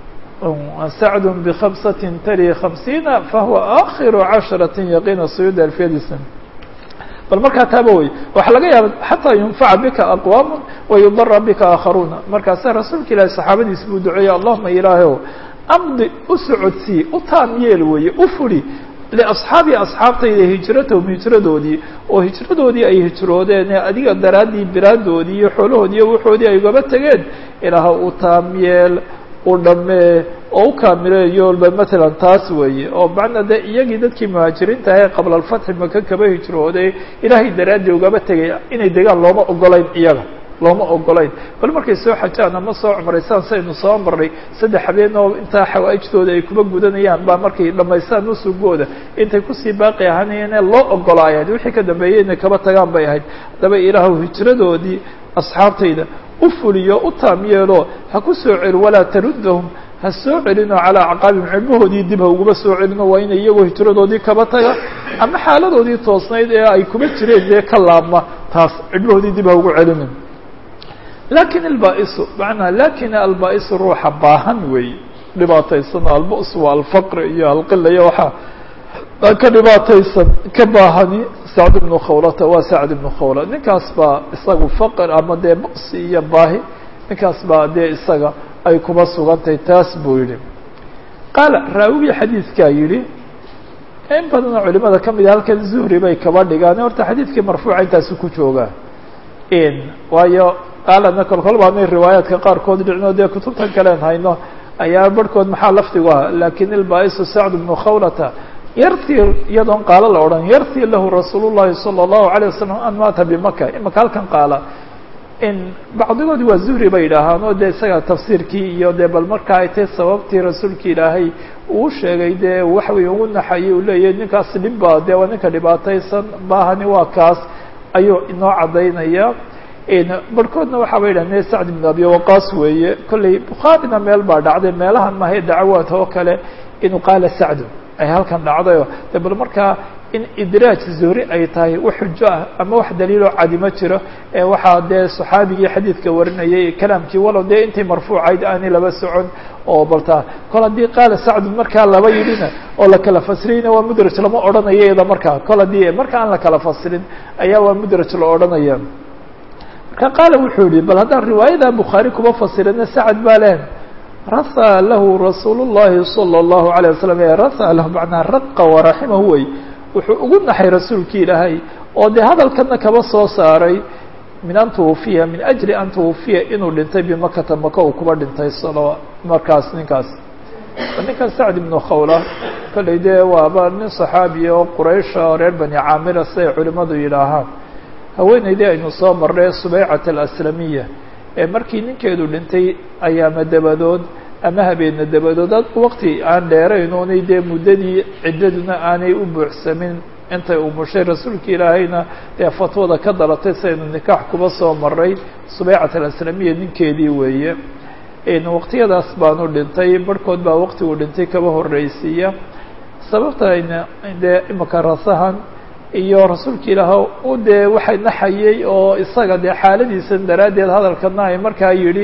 sacd bkhamsati tali khamsiina fahuwa akhiru casharati yaqiina suyuud alfiyadisa bal markaa taaba wey waxaa laga yaaba xataa yunfaca bika aqwaam wayudara bika aakharuuna markaasa rasuulka ilaahi saxaabadiis buu duceeyey allahuma ilaahow amdi u socodsii u taam yeel weeye u furi liasxaabi asxaabtayda hijratahum hijradoodii oo hijradoodii ay hijroodeen ee adiga daraaddii bilaadoodii iyo xoolahoodii iyo waxoodii ay ugaba tegeen ilaaha u taam yeel u dhammee oo u kaamileeyo ba matalan taas weeye oo macnaa dee iyagii dadkii muhaajiriinta ahee qabla alfatxi maka kaba hijrooday ilaahay daraaddii ugaba tegay inay degaan looma ogolayn iyaga looma ogolayn bal markay soo xajaan ama soo cumraysaan saynu soo marnay saddex habeen oo intaa xawaa'ijdooda ay kuma gudanayaan baa markay dhamaystaan nusugooda intay kusii baaqi ahaanayeen loo ogolaayeen wixii ka dambeeyey inay kaba tagaan bay ahayd haddaba ilaahu hijradoodii asxaabtayda u fuliyo u taam yeelo ha ku soo celi walaa taruddahum ha soo celino calaa acqaabihim cilmahoodii dib ha uguma soo celino waa inay iyagoo hijradoodii kaba taga ama xaaladoodii toosnayd ee ay kuma jireen dee ka laabma taas cilmahoodii dib ha ugu celinin lakin albaa-isu macnaa lakin albaa-isu ruuxa baahan weeye dhibaataysano albus waa alfaqri iyo alqila iyo waxaa ka dhibaataysan ka baahani sacd ibnu khawlata waa sacd ibnu khawla ninkaas baa isagu faqr ama dee busi iyo baahi ninkaas baa dee isaga ay kuba sugantahay taas buu yihi qaala raawigii xadiidkaa yihi in badanoo culimada kamid a halkan zuhri bay kaba dhigaan horta xadiidkii marfuuca intaasi ku joogaa waayo qaalana kolkol baanay riwaayaadka qaarkood dhicno dee kutubtan kalen hayno ayaa barhkood maxaa lafdigu ah lakin ilbaisu sacd bnu khawlata yartii iyadoon qaalo la odhan yartii lahu rasuul llahi salى الlahu عalيه wasalam an maata bimaka imaka halkan qaala in bacdigood waa zuhri bay yidhaahaan oo dee isaga tafsiirkii iyo dee bal marka ay tahay sababtii rasuulka ilaahay uu sheegay dee waxway ugu naxayay uu leeyahy ninkaas dhibba dee waa ninka dhibaataysan baahani waa kaas ayuu inoo caddaynaya barhkoodna waxaa bay yidhahdeen sacd ibn abi waqaas weeye kolley bukhaarina meel baa dhacday meelahan mahay dacawaad oo kale inuu qaala sacdu ay halkan dhacdayo de bal markaa in idraaj zuhri ay tahay wax xujo ah ama wax daliiloo cadi ma jiro ee waxaa dee saxaabigii xadiidka warinayay kalaamkii walow dee intii marfuucayd aanay laba socon oo baltaa kol haddii qaala sacdun markaa laba yidhina oo la kala fasiriyna waa mudraj lama odhanayo iyada markaa kol haddii marka aan la kala fasirin ayaa waa mudraj la odhanaya marka qaala wuxuu yihi bal haddaan riwaayada bukhaari kuba fasirina sacad baa leh raha lahu rasuul الlahi salى الlahu عalيه wasalam raha lahu macnaa raqa waraximahu wey wuxuu ugu naxay rasuulkii ilaahay oo dee hadalkana kaba soo saaray min an twufiya min ajli an twufiya inuu dhintay bimakata maka uu kuba dhintay salo markaas ninkaas ninkan sacd ibnu khawla kolley dee waaba nin صaxaabiya oo quraysha oo reer bani caamira siday culimadu yidhaahaan haweeneydii aynu soo marnay subeycat alaslamiya ee markii ninkeedu dhintay ayaama dabadood ama habeena dabadood waqti aan dheerayn oonay dee muddadii ciddaduna aanay u buuxsamin intay umushay rasuulka ilaahayna dee fatwada ka dalatay sidaynu nikaax kuba soo maray subeycat alaslamiya ninkeedii weeye waqtiyadaas baanu dhintay barhkood baa waqti uu dhintay kaba horreysiiya sababtayna dee imika rasahan iyo rasuulka ilaah u dee waxay naxayay oo isaga dee xaaladiisan daraaddeed hadalkana ay markaa yidhi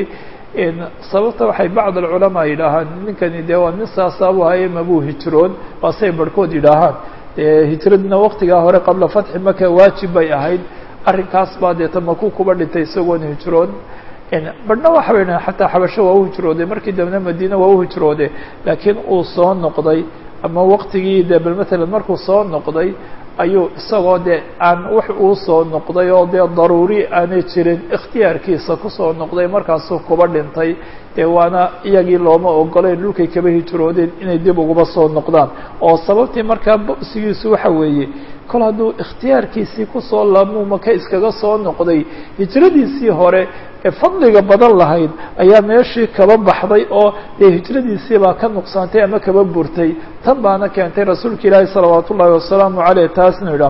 sababta waxay bacd alculamaa yidhaahaan ninkani dee waa nin saasaabu haye mabuu hijroon waasay barhkood yidhaahaan hijradina waqtigaa hore qabla fatxi maka waajib bay ahayd arrinkaas baa deeta maku kuba dhintay isagoon hijroon barhna waxa bay dhahen xataa xabasho waa u hijrooday markii dambena madiina waa u hijroode laakiin uu soo noqday ama waqtigii de bal matalan markuu soo noqday ayuu isagoo dee aan wax uu soo noqday oo dee daruuri aanay jirin ikhtiyaarkiisa kusoo noqday markaasuu kuba dhintay dee waana iyagii looma ogolayn dhulkay kaba hijroodeen inay dib uguba soo noqdaan oo sababtii markaa bosigiisu waxa weeye kol hadduu ikhtiyaarkiisii kusoo laabmuu maka iskaga soo noqday hijradiisii hore ee fadliga badan lahayd ayaa meeshii kaba baxday oo dee hijradiisii baa ka nuqsaantay ama kaba burtay tan baana keentay rasuulka ilaahi salawaat ullaahi wasalaamu caleyh taasnu idha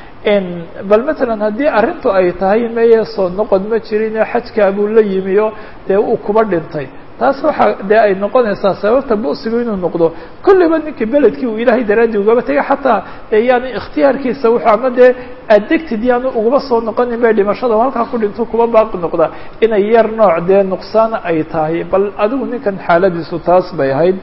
bal matalan haddii arrintu ay tahay meye soo noqod ma jirin xajkaa buu la yimi oo dee uu kuba dhintay taas waxaa dee ay noqonaysaa sababta busigu inuu noqdo kulliba ninkii beledkii uu ilaahay daraaddii ugaba tegay xataa yaani ikhtiyaarkiisa wuxuu ama dee addegtid yaanu ugaba soo noqonin bay dhimashada halkaa ku dhinto kuba baaqi noqda inay yar nooc dee nuqsaan ay tahay bal adigu ninkan xaaladiisu taas bay ahayd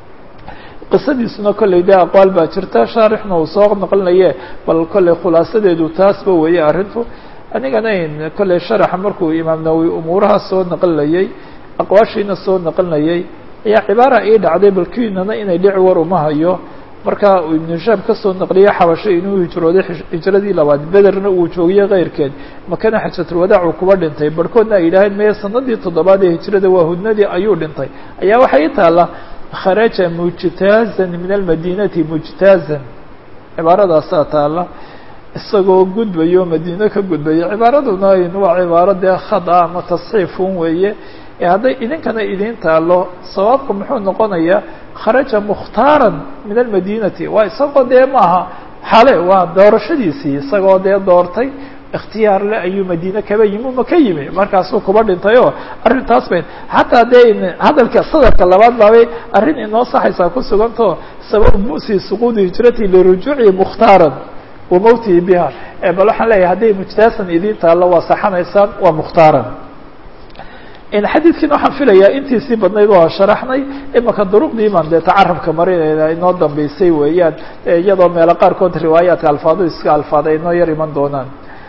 qisadiisuna kolley dee aqwaal baa jirta shaarixna uu soo noqonaye bal kolley khulaasadeedu taasba weeye arrintu anigana kolley sharaxa markuu imaam nawowi umuuraha soo naqlinayay aqwaashiina soo naqlinayay ayaa cibaara ii dhacday balkiinana inay dhici war uma hayo marka uu ibnu hishaam kasoo naqliyay xabasho inuu hijrooday hijradii labaad bederna uu joogiyey keyrkeed makana xajatulwadaac uu kuba dhintay barhkoodna ay yidhaaheen meye sanadii toddobaad ee hijrada waa hudnadii ayuu dhintay ayaa waxay taalla kharaja mujtaazan min almadinati mujtaazan cibaaradaasaa taalla isagoo gudbayo madiine ka gudbaya cibaaraduna waa cibaaro dee khad ah ama tasxiifun weeye ee hadday idinkana idiin taalo sawaabka muxuu noqonayaa kharaja mukhtaaran min almadinati waa isagoo dee maaha xale waa doorashadiisii isagoo dee doortay ikhtiyaar le ayuu madiine kaba yimi uma ka yimi markaasuu kuba dhintay oo arrintaas bay xataa dee hadalka sadarka labaad baabay arrin inoo saxaysaa ku sugantao sabab musi suquudi hijrati lirujuuci mukhtaaran wa mawtihi biha bal waxaan leeyahay hadday mujtaasan idiin taallo waa saxanaysaan waa mukhtaaran xadiidkiina waxaan filayaa intiisii badnayd waa sharaxnay imaka duruqdii baan dee tacarabka marinayna inoo dambeysay weeyaan iyadoo meelo qaarkood riwaayaadka alfaadu iska alfaada inoo yar iman doonaan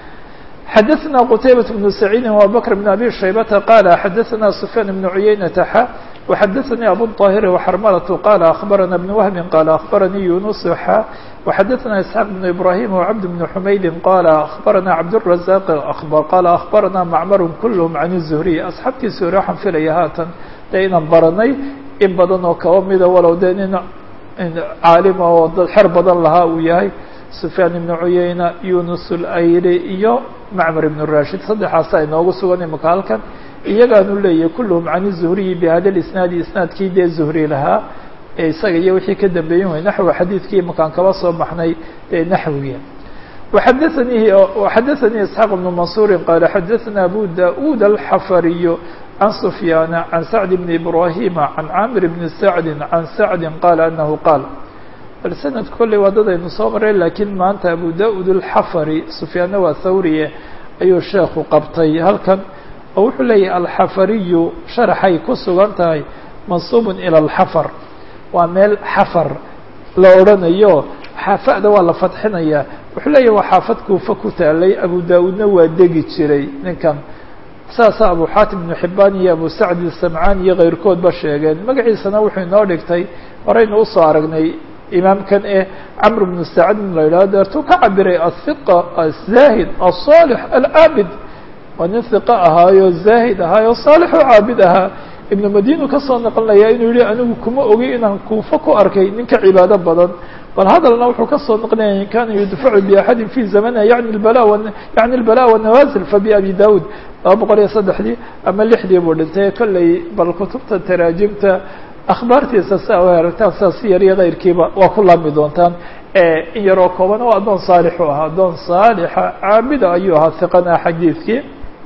xadaثna qtaybaة بن سacيidi وabakr بن abi shaybata qala xadaثna سfyaan بن cuyaynata xa وxadaثnii abu الطاhir وxrmlة qala aخbarana بن wهbi qala aخbaranii yunus xa وxadaثna isxaaq بن ibrahim وcabd بن xumaydi qala aخbarana cabdالرaزاq qala aخbarana macmar kulhm can الزhriي asxaabtii zuhri waxaan filaya haatan dee inaan baranay in badan oo kaba mida walow dee nin caalima oo dad xer badan lahaa uu yahay sufyaan ibnu cuyeyna yunus ulayli iyo macmar ibnu rashid saddexaasa inoogu sugan imaka halkan iyagaanu leeyahay kulluhum can zuhriyi bihada lisnaadi isnaadkii dee zuhri lahaa ee isaga iyo wixii ka dambeeyen way naxwi xadiidkii imakaan kaba soo baxnay ee naxwiga waxadaanii waxadaanii isxaaq ibnu mansuurin qaala xadaثna abu da-ud alxafariyu can sufyaana can sacd bni ibrahima can caamir bni sacdi can sacdi qaala anahu qaal bal sanad kolley waa dad aynu soo maray laakiin maanta abu da-ud alxafari sufyaanna waa thawriye ayuu sheekhu qabtay halkan oo wuxuu leeyahay alxafariyu sharaxay ku sugan tahay mansuubun ila alxafar waa meel xafar la odhanayo xaafada waa la fadxinayaa wuxuu leeyahay waa xaafad kuufa ku taalay abu da-uudna waa degi jiray ninkan saasa abu xaatim ibnu xibaan iyo abu sacd isamcaan iyo keyrkoodba sheegeen magaciisana wuxuu inoo dhigtay horeynu usoo aragnay imaamkan ee camr bnu sacdin la yidhaho deertuu ka cabiray ahiqa azaahid aلصaalix alcaabid waa nin hiqa ahaayo zaahid ahaayo saalix oo caabid ahaa ibnu madinu kasoo naqlinaya inuu yihi anigu kuma ogi inaan kuufo ku arkay ninka cibaado badan bal hadalna wuxuu kasoo naqlinaya in kana yudfacu biaxadin fi zamaniha yani bala yani lbala wanawazil fabiabi daud laba boqol iyo saddexdii ama lixdii buu dhintay kolley bal kutubta taraajimta akhbaartiisa si a u heragtaan sidaa si yar iyo keyrkiiba waa ku laabmi doontaan in yaroo kooban oo addoon saalix u ahaa addoon saalixa caabida ayuu ahaa hiqana xadiidkii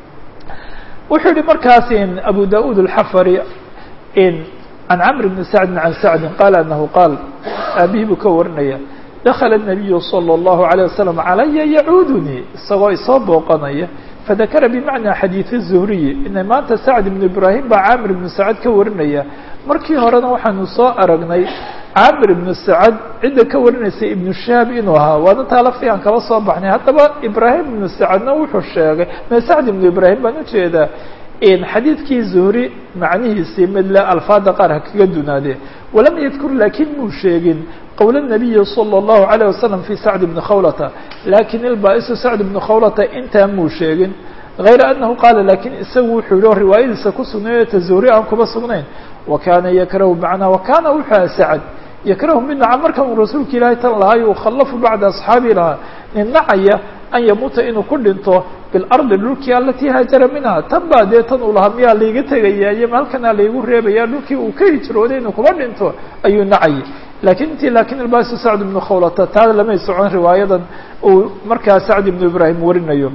wuxuu yihi markaas in abu da-ud alxafari in can camr bni sacdin can sacdin qaala anahu qaal aabihii buu ka warinaya dakala الnabiyu salى اllahu عalيه wasalam calaya yacuudunii isagoo isoo booqanaya fadakara bimacnaa xadiid الzuhriyi ina maanta sacd ibnu ibrahim baa caamir ibnu sacad ka warinaya markii horena waxaanu soo aragnay caamir ibnu sacad cidda ka warinaysa ibnu shahaab inuu ahaa waana taa laftii aan kaba soo baxnay haddaba ibraahim ibnu sacadna wuxuu sheegay me sacd ibnu ibraahim baan ujeedaa in xadiidkii zuhri macnihiisii midle alfaada qaar ha kaga dunaadee walam yadkur laakiin muu sheegin qowl الnabiyi salى الlahu عalيه wasalam fi sacd ibni khawlata lakin ilbaa-isu sacd ibni khawlata intaa muu sheegin غayra anahu qaala lakin isagu wuxuu yihi oo riwaayadiisa ku sugnay ta zuhri aan kuba sugnayn wakana yakrahu macnaa wakana wuxuu aha sacd yakrahu mid naca marka uu rasuulka ilaahay tan lahaa yukhallafu bacda asxaabi lahaa nin nacaya an yamuuta inuu ku dhinto bilardi dhulkii alatii haajara minha tan baa dee tan uu lahaa miyaa laiga tegaya iyo halkanaa laigu reebaya dhulkii uu ka hijrooday inuu kuba dhinto ayuu nacayay lakin intii lakin ilbaasu sacd ibnu khawlata taa lamay socon riwaayadan uu markaa sacd ibnu ibraahim warinayo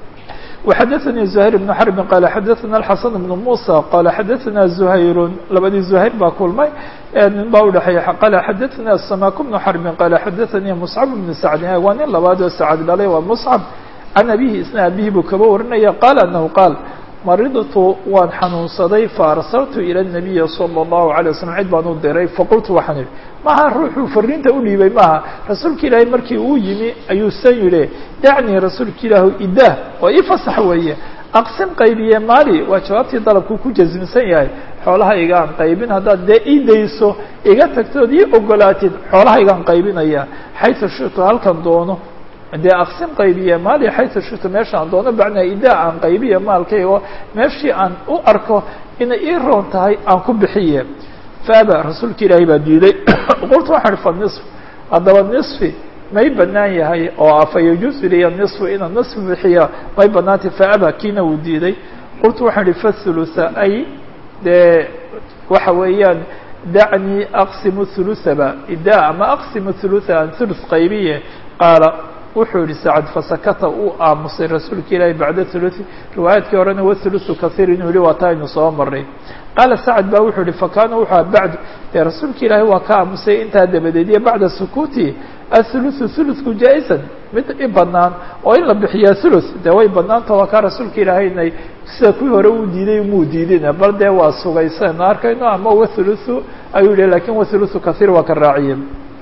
وxadaثnي زhayr بن xرb qال xadaثna الxaسن بن muسى qال xadaثna زhayr labadii زhayr baa kulmay nin baa udhexeeya qال xadaثna سmاk بن xرb qال xadaثnي مصcب بن سعد waa nin labaad oo sacd dhalay waa مصcب can abihi isna abihi buu kaba warinaya qال أنه qاal maridtu waan xanuunsaday faarsaltu ilى النabiyi slى الlahu عalيه waslم cid baan u diray faqultu waxaan idhi maha ruuxuu fariinta u dhiibay maaha rasuulka ilaahay markii uu yimi ayuu san yidhi dacnii rasuulka ilaahu idah oo ii fasax weeye aqsim qaybiye maali waa jawaabtii dalabkuu ku jasmsan yahay xoolahayga aan qaybin haddaad dee ii dayso iga tagtood ii ogolaatid xoolahaygaan qaybinaya xaytu shitu halkan doono dee aqsim qaybiye maali xaytu shitu meeshaan doono bacnaa idaa aan qaybiye maalkaygo meeshii aan u arko inay ii roon tahay aan ku bixiye faaba rasuulka ilaahay baa diiday qultu waxaan ihi fa nisf haddaba nisfi may banaan yahay oo afa yajuusu liya nisfu inaan nisfi bixiya may banaantay faaba kiina uu diiday qultu waxaan ihi fathulutha ay dee waxa weeyaan dacnii aqsimu thuluthaba idaa ama aqsimu thulutha aan thuluth qaybiye qaala wuxuu yihi sacad fasakata uu aamusay rasuulka ilaahi bacda thuluthi riwaayaadkii horena wathuluthu kahiir inuu yihi waa taa aynu soo maray qaala sacad baa wuxuu yihi fakana wuxuu aha bacdu dee rasuulka ilaahi waa ka aamusay intaa dabadeed iyo bacda sukuuti athuluthu thuluthku jaa-isan mid i banaan oo in la bixiyaa thuluth dee way banaanta waa kaa rasuulka ilaahaynay sida kuwii hore uu diiday muu diidina bal dee waa sugaysan arkayno ama wathuluthu ayuu yihi lakin wathuluthu kahiir waa ka raaciye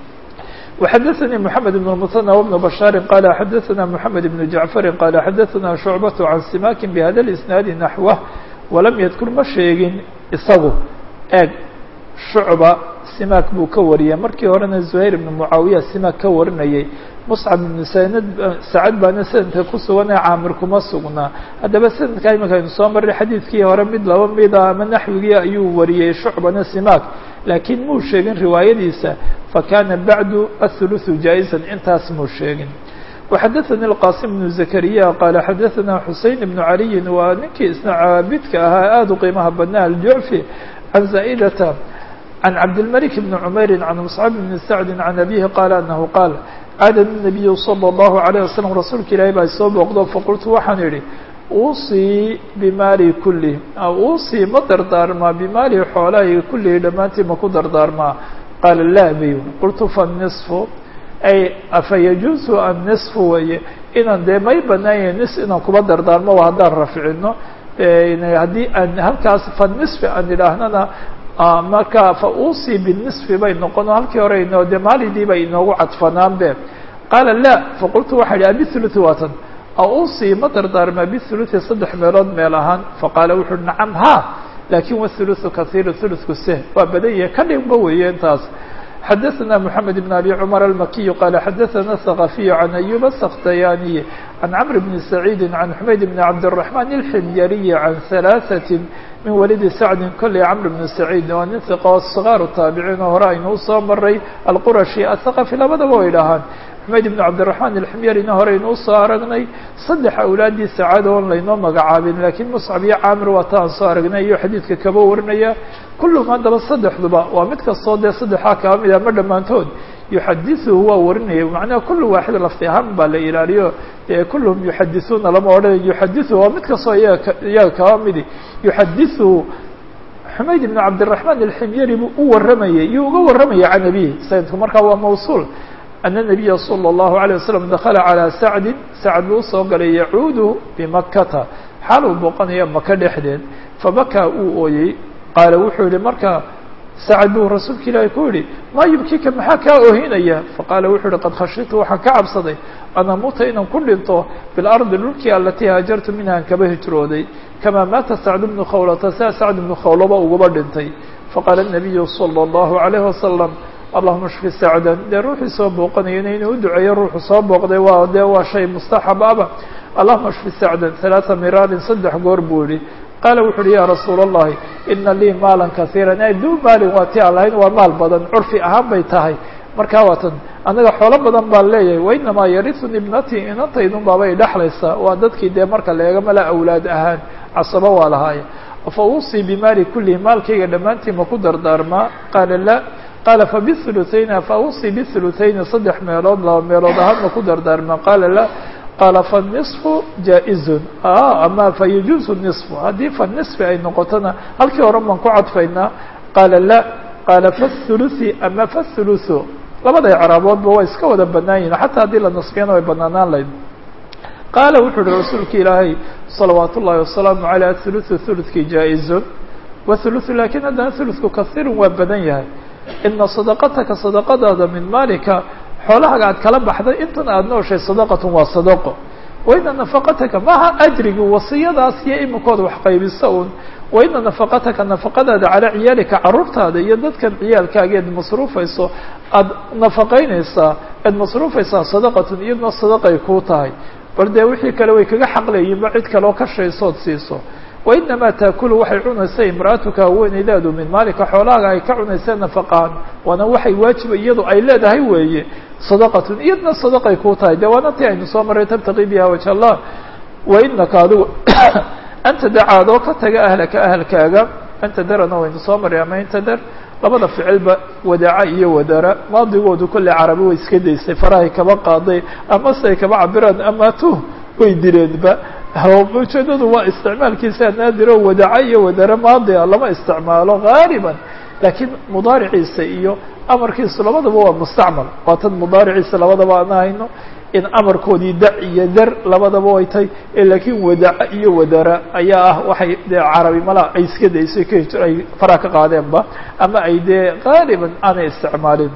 وxdثnي محمد بن المثنى وبن بشhاaر قال xdثna محمد بن جعفر قال xdثna شعبة عن سماك بhda الإسناaد نحوه وlم يذkر ma sheegin isagu eeg شhuعبة simak buu ka wariyay markii horena زهayر بن معaaوiya simak ka warinayay مصcب بن sacad baana snadka ku sugan ee caamir kuma sugnaa haddaba snadka imika aynu soo maray xadiidkii hore mid laba mida ama naxwigii ayuu wariyey shucbana simak laakiin muu sheegin riwaayadiisa fakana bacdu aلثuluثu jaaئزa intaas muu sheegin وxadثnي الqاsim بن زكريا qال xadثna xuseين بن عaliyi waa ninkii isna caabidka ahaa aad u qiimaha badnaa الjuعفي عan زائdة عن cabdالملك بن عmayr عن مصcب بن سعد عن أbيه qال أنه qاal caada النabiyu slى الlaهu عalيه waslم rasuulka ilaahi baa soo booqdo faqultu waxaan idhi uusii bimaali kulih uusii ma dardaarmaa bimaali xoolahay kulihi dhammaantii ma ku dardaarmaa qaala laa bayu qultu faالنصfu ay afa yajuusu anniصfu weye inaan dee may banaanya nis inaan kuba dardaarmo waa haddaan rafcino haddii aan halkaas faالنصfi aan idhaahnana marka fa uusii binisfi bay noqon halkii hore ino de maalidii bay inoogu cadfanaan be qaala la faqultu waxa idhi abithuluthi waatan ausii ma dardaarmaa bithuluthi saddex meelood meel ahaan faqaala wuxu uhi nacam ha lakin wathuluthu kahiiru thuluthku se waa badan yahay ka dhigba weeye intaas xadaثna mحamed بn abi cmar almakiyu qala xadaثna الثaqafiyu can ayub الsktayaniyi can cmr bni saciidi can xumayd bni cabdالرaحman الximyariyi can ثalaaثaة min walidi sacdi kolley cmr bn saciid waa nin iqa oo صغaaru taabiciin oo hore aynu usoo maray alqurashi aلthaqafi labadaba way dhahaan xumayd ibn cabdالرaحman alximyarina hore aynu usoo aragnay saddex awlaadii sacaad oon laynoo magacaabin lakiin muscab iyo caamir waa ta aan soo aragnay iyo xadiidka kaba warinaya kulluhum haddaba saddexduba waa mid kastoo dee saddexaa kaba mid ama dhammaantood yuxadiثuhu waa warinaya macnaha kulu waaxid lafdi ahaan baa la ilaaliyo dee kulluhum yuxadisuuna lama odhanayo yuxadiثuhu waa mid kastoo iyaga iyaga kaba midi yuxadiثuhu xumayd ibn cabdالرaحman alximyari buu u waramayay iyo uga waramaya can abihi sanadku markaa waa mawsuul أن النبي صلى الله عليه وسلم دخل على سعد سعد buu usoo galay يعuud بمkta xaal uu booqanaya maka dhexdeed فبكى uu ooyey qaala wuxuu yihi marka sacd buu rasuulka ilaahi ku yihi ma yubkika maxaa kaa oohinaya faqaala wuxuu yihi qad khashitu waxaan ka cabsaday an amuuta inaan ku dhinto biاlarضi dhulkii alatii haajartu minha an kaba hijrooday kamaa maata sacd bnu khawlata sia sacd bnu khawlaba ugaba dhintay faqaala النabiyu صلى الله عليه وسلم allahuma shfi sacdan dee ruuxii soo booqanayana inuu u duceeyo ruuxu soo booqday waa dee waa shay mustaxab aba allahuma shfi sacdan halaata miraarin saddex goor buu yihi qaala wuxu uhi ya rasuula allahi ina lii maalan kasiiran ay duu maalin waa ti aan lahayn waa maal badan curfi ahaan bay tahay markaa waatan anaga xoolo badan baan leeyahay wainamaa yarisuni ibnatii inantaydun baabay dhexlaysaa waa dadkii dee marka leega mala awlaad ahaan casabo waa lahaaye fa uusii bimaali kulihi maalkayga dhammaantii ma ku dardaarmaa qaala la qaala fabihuluthayn fausii bihuluthayn saddex meelood laba meelood ahaan ma ku dardaarmaa qaala la qaala fanisfu jaa-izun ama fayajuuzu nisfu haddii fanisfi ay noqotona halkii hore baan ku cadfaynaa qaala la qaala fahuluthi ama fahuluthu labada icraaboodba waa iska wada banaan yihin xataa haddii la nasbiyana way banaanaan layd qaala wuxuu uhi rasuulka ilaahay salawaat ullahi wasalaamu aleyh athuluthu thuluthkii jaa-izun wahuluthu lakin haddana thuluthku kahiirun waa badan yahay ina sadaqataka sadaqadaada min maalika xoolahaga aad kala baxday intan aada nooshay sadaqatun waa sadaqo waina nafaqataka maaha ajrigi wasiyadaas iyo iminkooda wax qaybisa un waina nafaqataka nafaqadaada calaa ciyaalika carruurtaada iyo dadkan ciyaalkaaga eed masruufayso aada nafaqaynaysaa eed masruufaysaa sadaqatun iyaduna sadaqay kuu tahay bal dee wixii kale way kaga xaqlayiinba cid kaleoo ka shaysood siiso wainamaa taakulu waxay cunaysa imraatuka haweeneydaadu min maalika xoolahaaga ay ka cunaysa nafaqaan waana waxay waajiba iyadu ay leedahay weeye sadaqatun iyadna sadaqay kuu tahay dee waana tii aynu soo maray tabtaqii biha wajh allah wainaka adigu anta dacaadoo ka taga ahlaka ahalkaaga anta darana waynu soo maray ama inta dar labada ficilba wadaaca iyo wadara maadigoodu kolley carabi way iska daysay farahay kaba qaaday ama se ay kaba cabiraan amaatuh way direenba ujeedadu waa isticmaalkiisa naadiro wadaaca iyo wadare maadia lama isticmaalo gaaliban laakiin mudaariciisa iyo amarkiisu labadaba waa mustacmal waa tan mudaariciisa labadaba aan hayno in amarkoodii da iyo dar labadaba way tahay laakiin wadaca iyo wadara ayaa ah waxay dee carabi mala ay iska daysay ay faraa ka qaadeenba ama ay dee qaaliban aanay isticmaalin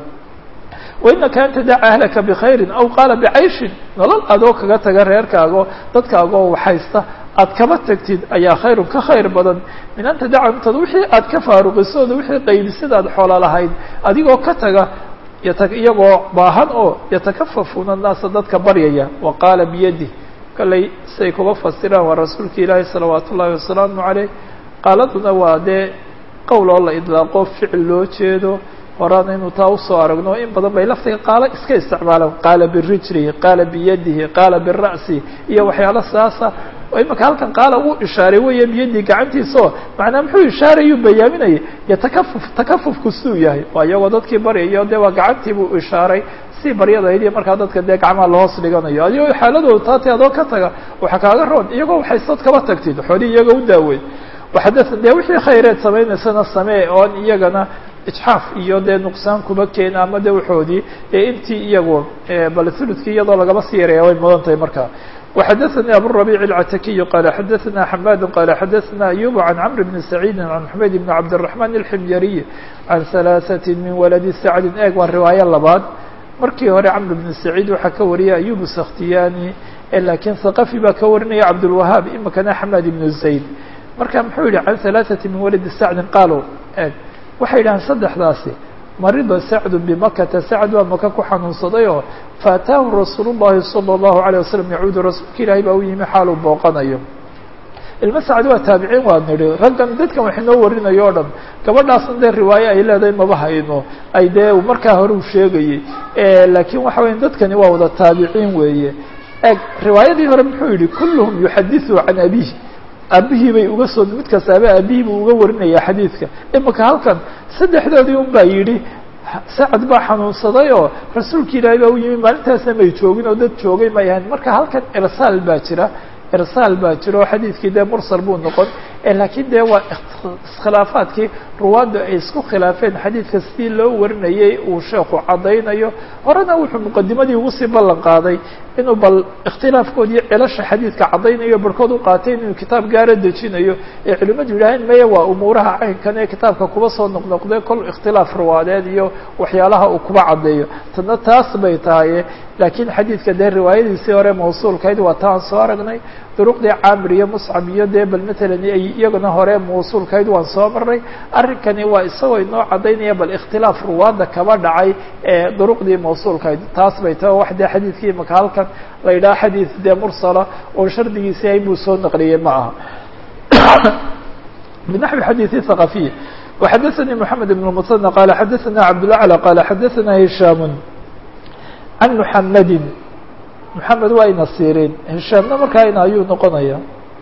wainaka an tadaca ahlaka bkhayrin aw qaala bicayshin nolol adoo kaga taga reerkaago dadkaagoo waxhaysta aad kaba tagtid ayaa khayrun ka khayr badan min an tadaca intaad wixii aad ka faaruqisooda wixii qaybisada aad xoola lahayd adigoo ka taga yata iyagoo baahan oo yatakafafuuna naasa dadka baryaya wa qaala biyadi kallay siay kuba fasiraan waa rasuulka ilaahi salawaatu ullahi wasalaamu caleyh qaaladuna waa dee qowl oo la idlaaqo ficil loo jeedo horaana inuu taa usoo aragno in badan bay laftiga qaalo iska isticmaalaan qaala birijlihi qaala biyadihi qaala bira'si iyo waxyaalo saasa imaka halkan qaala uu ishaaray weya biyadii gacantiisaoo macnaa muxuu ishaarayuu bayaaminayay yatakafuf takafufku siduu yahay waa iyagoo dadkii baryayo dee waa gacantii buu ishaaray si baryadayd iyo markaa dadka dee gacmaha lahoos dhiganayo adigoo xaaladooda taati adoo ka taga waxa kaaga roon iyagoo waxaysad kaba tagtid xoolihii iyaga u daaweyn waxada dee wixii khayreed samaynaysana samee oon iyagana ijxaaf iyo dee nuqsaan kuma keena ama de waxoodii ee intii iyagu bal huludkii iyadoo lagaba sii yaraya way mudan tahay markaa وxdثnي أbو الربيع العتكي قال xdثna حماد قال xdثna أيوب عن عمرو بن سعيد عن حميد بن عبد الرحمن الحميري عن ثلاثة من ولد سعد eeg waa riwaaية labaad markii hore cمر بن سعيد waxaa ka wariyay أيوب السkhtiyاني lakiin ثقفي baa ka warinaya عبدالوهاaب imikana حماد بن زaيد marka muxuu yihi عن ثلاثة من ولد سعد qالو eeg waxay yidhahaan saddexdaasi marida sacdu bimakata sacd waa maka ku xanuunsaday oo faataahu rasuul llahi salى اllahu عalيه wasalam yacuudu rasuulka ilaahay baa u yimi xaaluu booqanayo ilma sacd waa taabiciin waa nidhi raggan dadkan wax inoo warinayo o dhan gabadhaasna dee riwaaye ay leedahay maba hayno ay dee markaa hore u sheegayey laakiin waxa weya dadkani waa wada taabiciin weeye eg riwaayadii hore muxuu yihi kulluhum yuxadiثu can abih aabihii bay uga soo mid kastaaba aabihii buu uga warinaya xadiidka imika halkan saddexdoodii un baa yidhi sacad baa xanuunsaday oo rasuulka ilaahay baa u yimi maalintaasna may joogin oo dad joogay may ahayn marka halkan irsaal baa jira irsaal baa jira oo xadiidkii dee mursal buu noqon laakiin dee waa iskhilaafaadkii ruwaadda ay isku khilaafeen xadiidka sidii loo warinayay uu sheekhu caddaynayo horena wuxuu muqadimadii ugu sii ballan qaaday inuu bal ikhtilaafkood iyo cilasha xadiidka caddaynayo barhkood u qaatay inuu kitaab gaara dejinayo ee culimmadu yidhaaheen maya waa umuuraha caynkan ee kitaabka kuba soo noqnoqdee kol ikhtilaaf ruwaadeed iyo waxyaalaha uu kuba caddeeyo tadna taas bay tahaye laakiin xadiidka dee riwaayadiisii hore mawsuulkayd waa taan soo aragnay duruqdii caamir iyo muscab iyo dee bal matalan ay iyagana hore mawsuulkayd waan soo marnay arrinkani waa isagoo inoo caddaynaya bal ikhtilaaf ruwaadda kaba dhacay ee duruqdii mawsuulkayd taas bay tahay wax dee xadiidkii imaka halkan la yidhaha xadiid dee mursala oo shardigiisi ay buu soo naqliyey ma aha binaxwi xadiidi thaqafiy وxadثnي محamed بن المثنى qال xadثna cabdالأعلى qال xadثna هisham عan محamedi محamed waa ina sirin hishaamna markaa ina ayuu noqonaya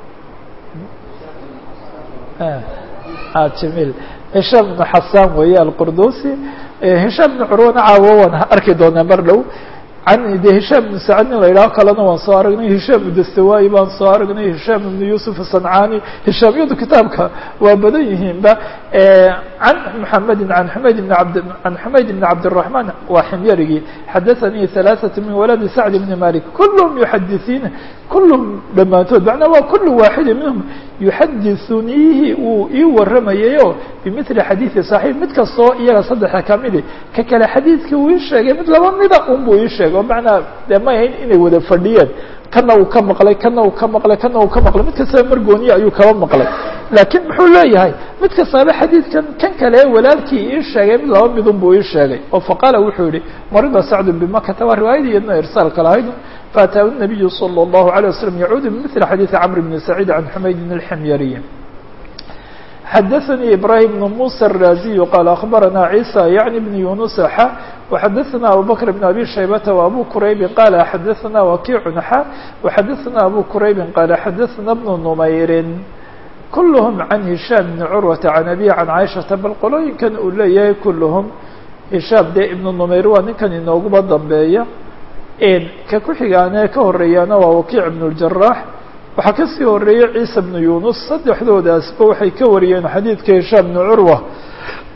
jamiil hishaam بن xasan weeye alqurdusi hishaam بن curwana caawo waan arki doonaa mar dhow can de hishaam ibnu sacad nin la yidhaho kalena waan soo aragnay hishaam ibnu dastawaayi baan soo aragnay hishaam ibnu yuusuf asancani hishaamyadu kitaabka waa badan yihiinba can muxamedin an xumayd bn abd can xumayd bn cabdالرaحman waa ximyarigii xadaثanii ثalaaثaة min waladi sacd bni malik kulhm yuxadisiina kulhm dhammaantood macnaa waa kul waaxidi minhum yuxadisuniihi uu ii waramayayo bimili xadiiثi صaxiix mid kastoo iyaga saddexa kamidi ka kale xadiidkii uu ii sheegay mid laba mida un buu ii sheegay o macnaa dee may ahayn inay wada fadhiyeen kana uu ka maqlay kana uu ka maqlay kana uu ka maqlay mid kastaba margooniya ayuu kaba maqlay laakiin muxuu leeyahay mid kastaaba xadiidkan kan kale walaalkii ii sheegay mid laba midun buu ii sheegay oo faqaala wuxuu yihi marida sacdu bimakata waa riwaayadii iyadna irsaalka lahayd faataahu الnabiyu salى الlahu عalيه waslm yacuudu bimili xadiiثi camr bni saciid can xumaydin اlximyariy xadaثnي ibrahim بن muسى الraziي qال aخbarana عيسى yعnي بن yuنuس x وxadaثna abu bكر بن abi shaybةa وabu quraybi qال xadaثna wakiع x وxadaثna abu quraybi qال xadaثna بن نmayri kulhm عan هisham بn curwaةa عan abi عan caiشhaةa bal qolooyinkan uu leeyahay kulhm hishaam dee ibn نmayr waa ninkan inooguba dambeeya ka ku xigaane ka horeeyaana waa wakiic بن الجaراح waxaa kasii horeeyey ciisa bnu yunus saddexdoodaasba waxay ka wariyeen xadiidka hishaam bnu curwa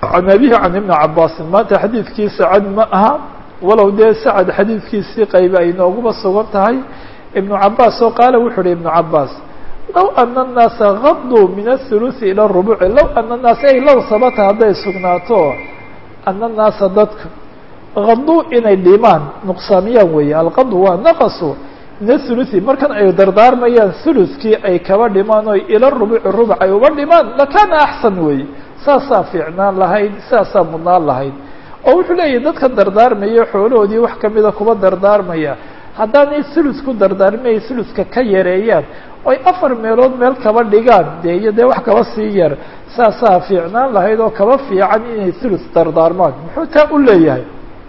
can abihi can ibni cabaasin maanta xadiidkii sacad ma aha walow dee sacad xadiidkiisii qayba ay nooguba sugan tahay ibnu cabaas oo qaala wuxuu uhi ibnu cabaas low ana annaasa gaduu min athuluthi ila rubuci low ana annaasa ay low sabata hadday sugnaato ana annaasa dadka gaduu inay dhimaan nuqsaamiyaan weeye alqadu waa naqasu min athuluthi markan ay dardaarmayaan thuluthkii ay kaba dhimaan oy ila rubuci rubuc ay uba dhimaan lakana axsan weeye saasaa fiicnaan lahayd saasaa mudnaan lahayd oo wuxuu leeyahy dadka dardaarmaya xoolahoodii wax kamida kuba dardaarmaya haddaanay thuluth ku dardaarmay thuluthka ka yareeyaan oy afar meelood meel kaba dhigaan dee iyo dee wax kaba sii yar saasaa fiicnaan lahayd oo kaba fiican inay thuluth dardaarmaan muxuu taa u leeyahay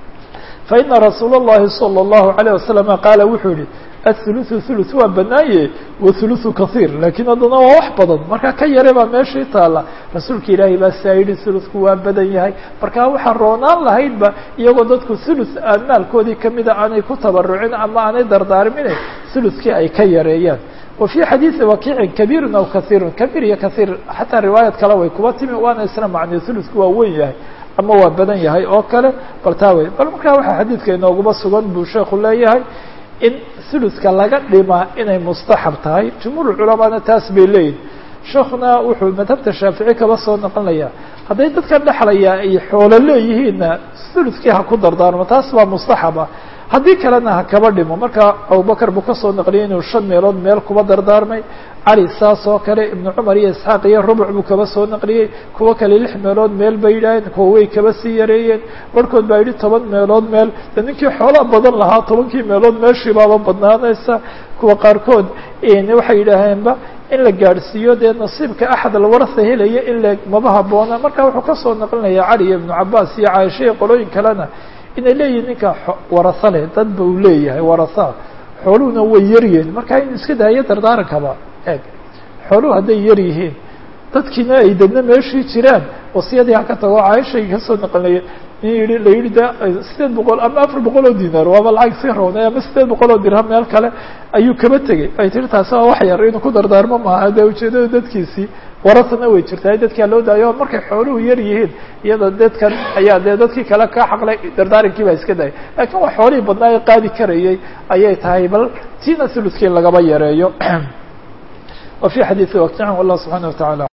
fa ina rasuula اllahi salى اllahu alayه wasalama qaala wuxuu yihi athuluthu thuluth waa banaaye wathuluthu kahiir laakiin haddana waa wax badan markaa ka yare baa meeshii taalla rasuulka ilaahay baa saa yidhi thuluthku waa badan yahay markaa waxaa roonaan lahaydba iyagoo dadku thuluth aan maalkoodii kamida aanay ku tabarucin ama aanay dardaarmine thuluthkii ay ka yareeyaan wa fii xadiidi wakiicin kabiirun aw kahiirun kabiir iyo kahiir xataa riwaayad kale way kuba timi waana isla macnay thuluthku waa weyn yahay ama waa badan yahay oo kale bal taa wey bal markaa waxaa xadiidka inooguma sugan buu sheekhu leeyahay in thuluthka laga dhimaa inay mustaxab tahay jumhuur culamaana taas bay leeyihin sheekuna wuxuu madhabta shaafici kaba soo noqonaya hadday dadka dhexlaya ay xoolo leeyihiinna thuluthkii ha ku dardaarmo taas baa mustaxaba haddii kalena ha kaba dhimo marka abubakar buu kasoo naqliyay inuu shan meelood meel kuba dardaarmay cali saas oo kale ibnu cumar iyo isxaaq iyo rubuc buu kaba soo naqliyey kuwo kale lix meelood meel bay yidhaaheen kuwa way kaba sii yareeyeen barhkood baa yidhi toban meelood meel de ninkii xoolaa badan lahaa tobankii meelood meeshii baaba badnaanaysa kuwa qaarkood waxay yidhaaheenba in la gaadhsiiyo dee nasiibka axad alwarasa helaya in la maba haboona marka wuxuu kasoo naqlinaya cali iyo ibnu cabaas iyo caaisha iyo qolooyin kalena inay leeyihin ninka warasa leh dad ba uu leeyahay warasa xooluhuna way yaryihiin marka in iska daayo dardaarankaba eeg xooluhu hadday yar yihiin dadkiina ay dadna meeshii jiraan wasiyadii haka tago caaishay kasoo naqlinaya in yihi la yihi de sideed boqol ama afar boqol oo dinar waaba lacag iska roonay ama sideed boqol oo dirham meel kale ayuu kaba tegey ay tiri taasi waa wax yar inuu ku dardaarmo maaha dee ujeedada dadkiisii warasana way jirtaa dadkaa loo daayo markay xooluhu yar yihiin iyada dadkan ayaa dee dadkii kale ka xaqlay dardaarankii baa iska dayay laakiin waa xoolihii badnaa ee qaadi karayay ayay tahay bal tiina thuluthkii lagaba yareeyo wa fi xadiidi waqtican wallah subxana wa taعala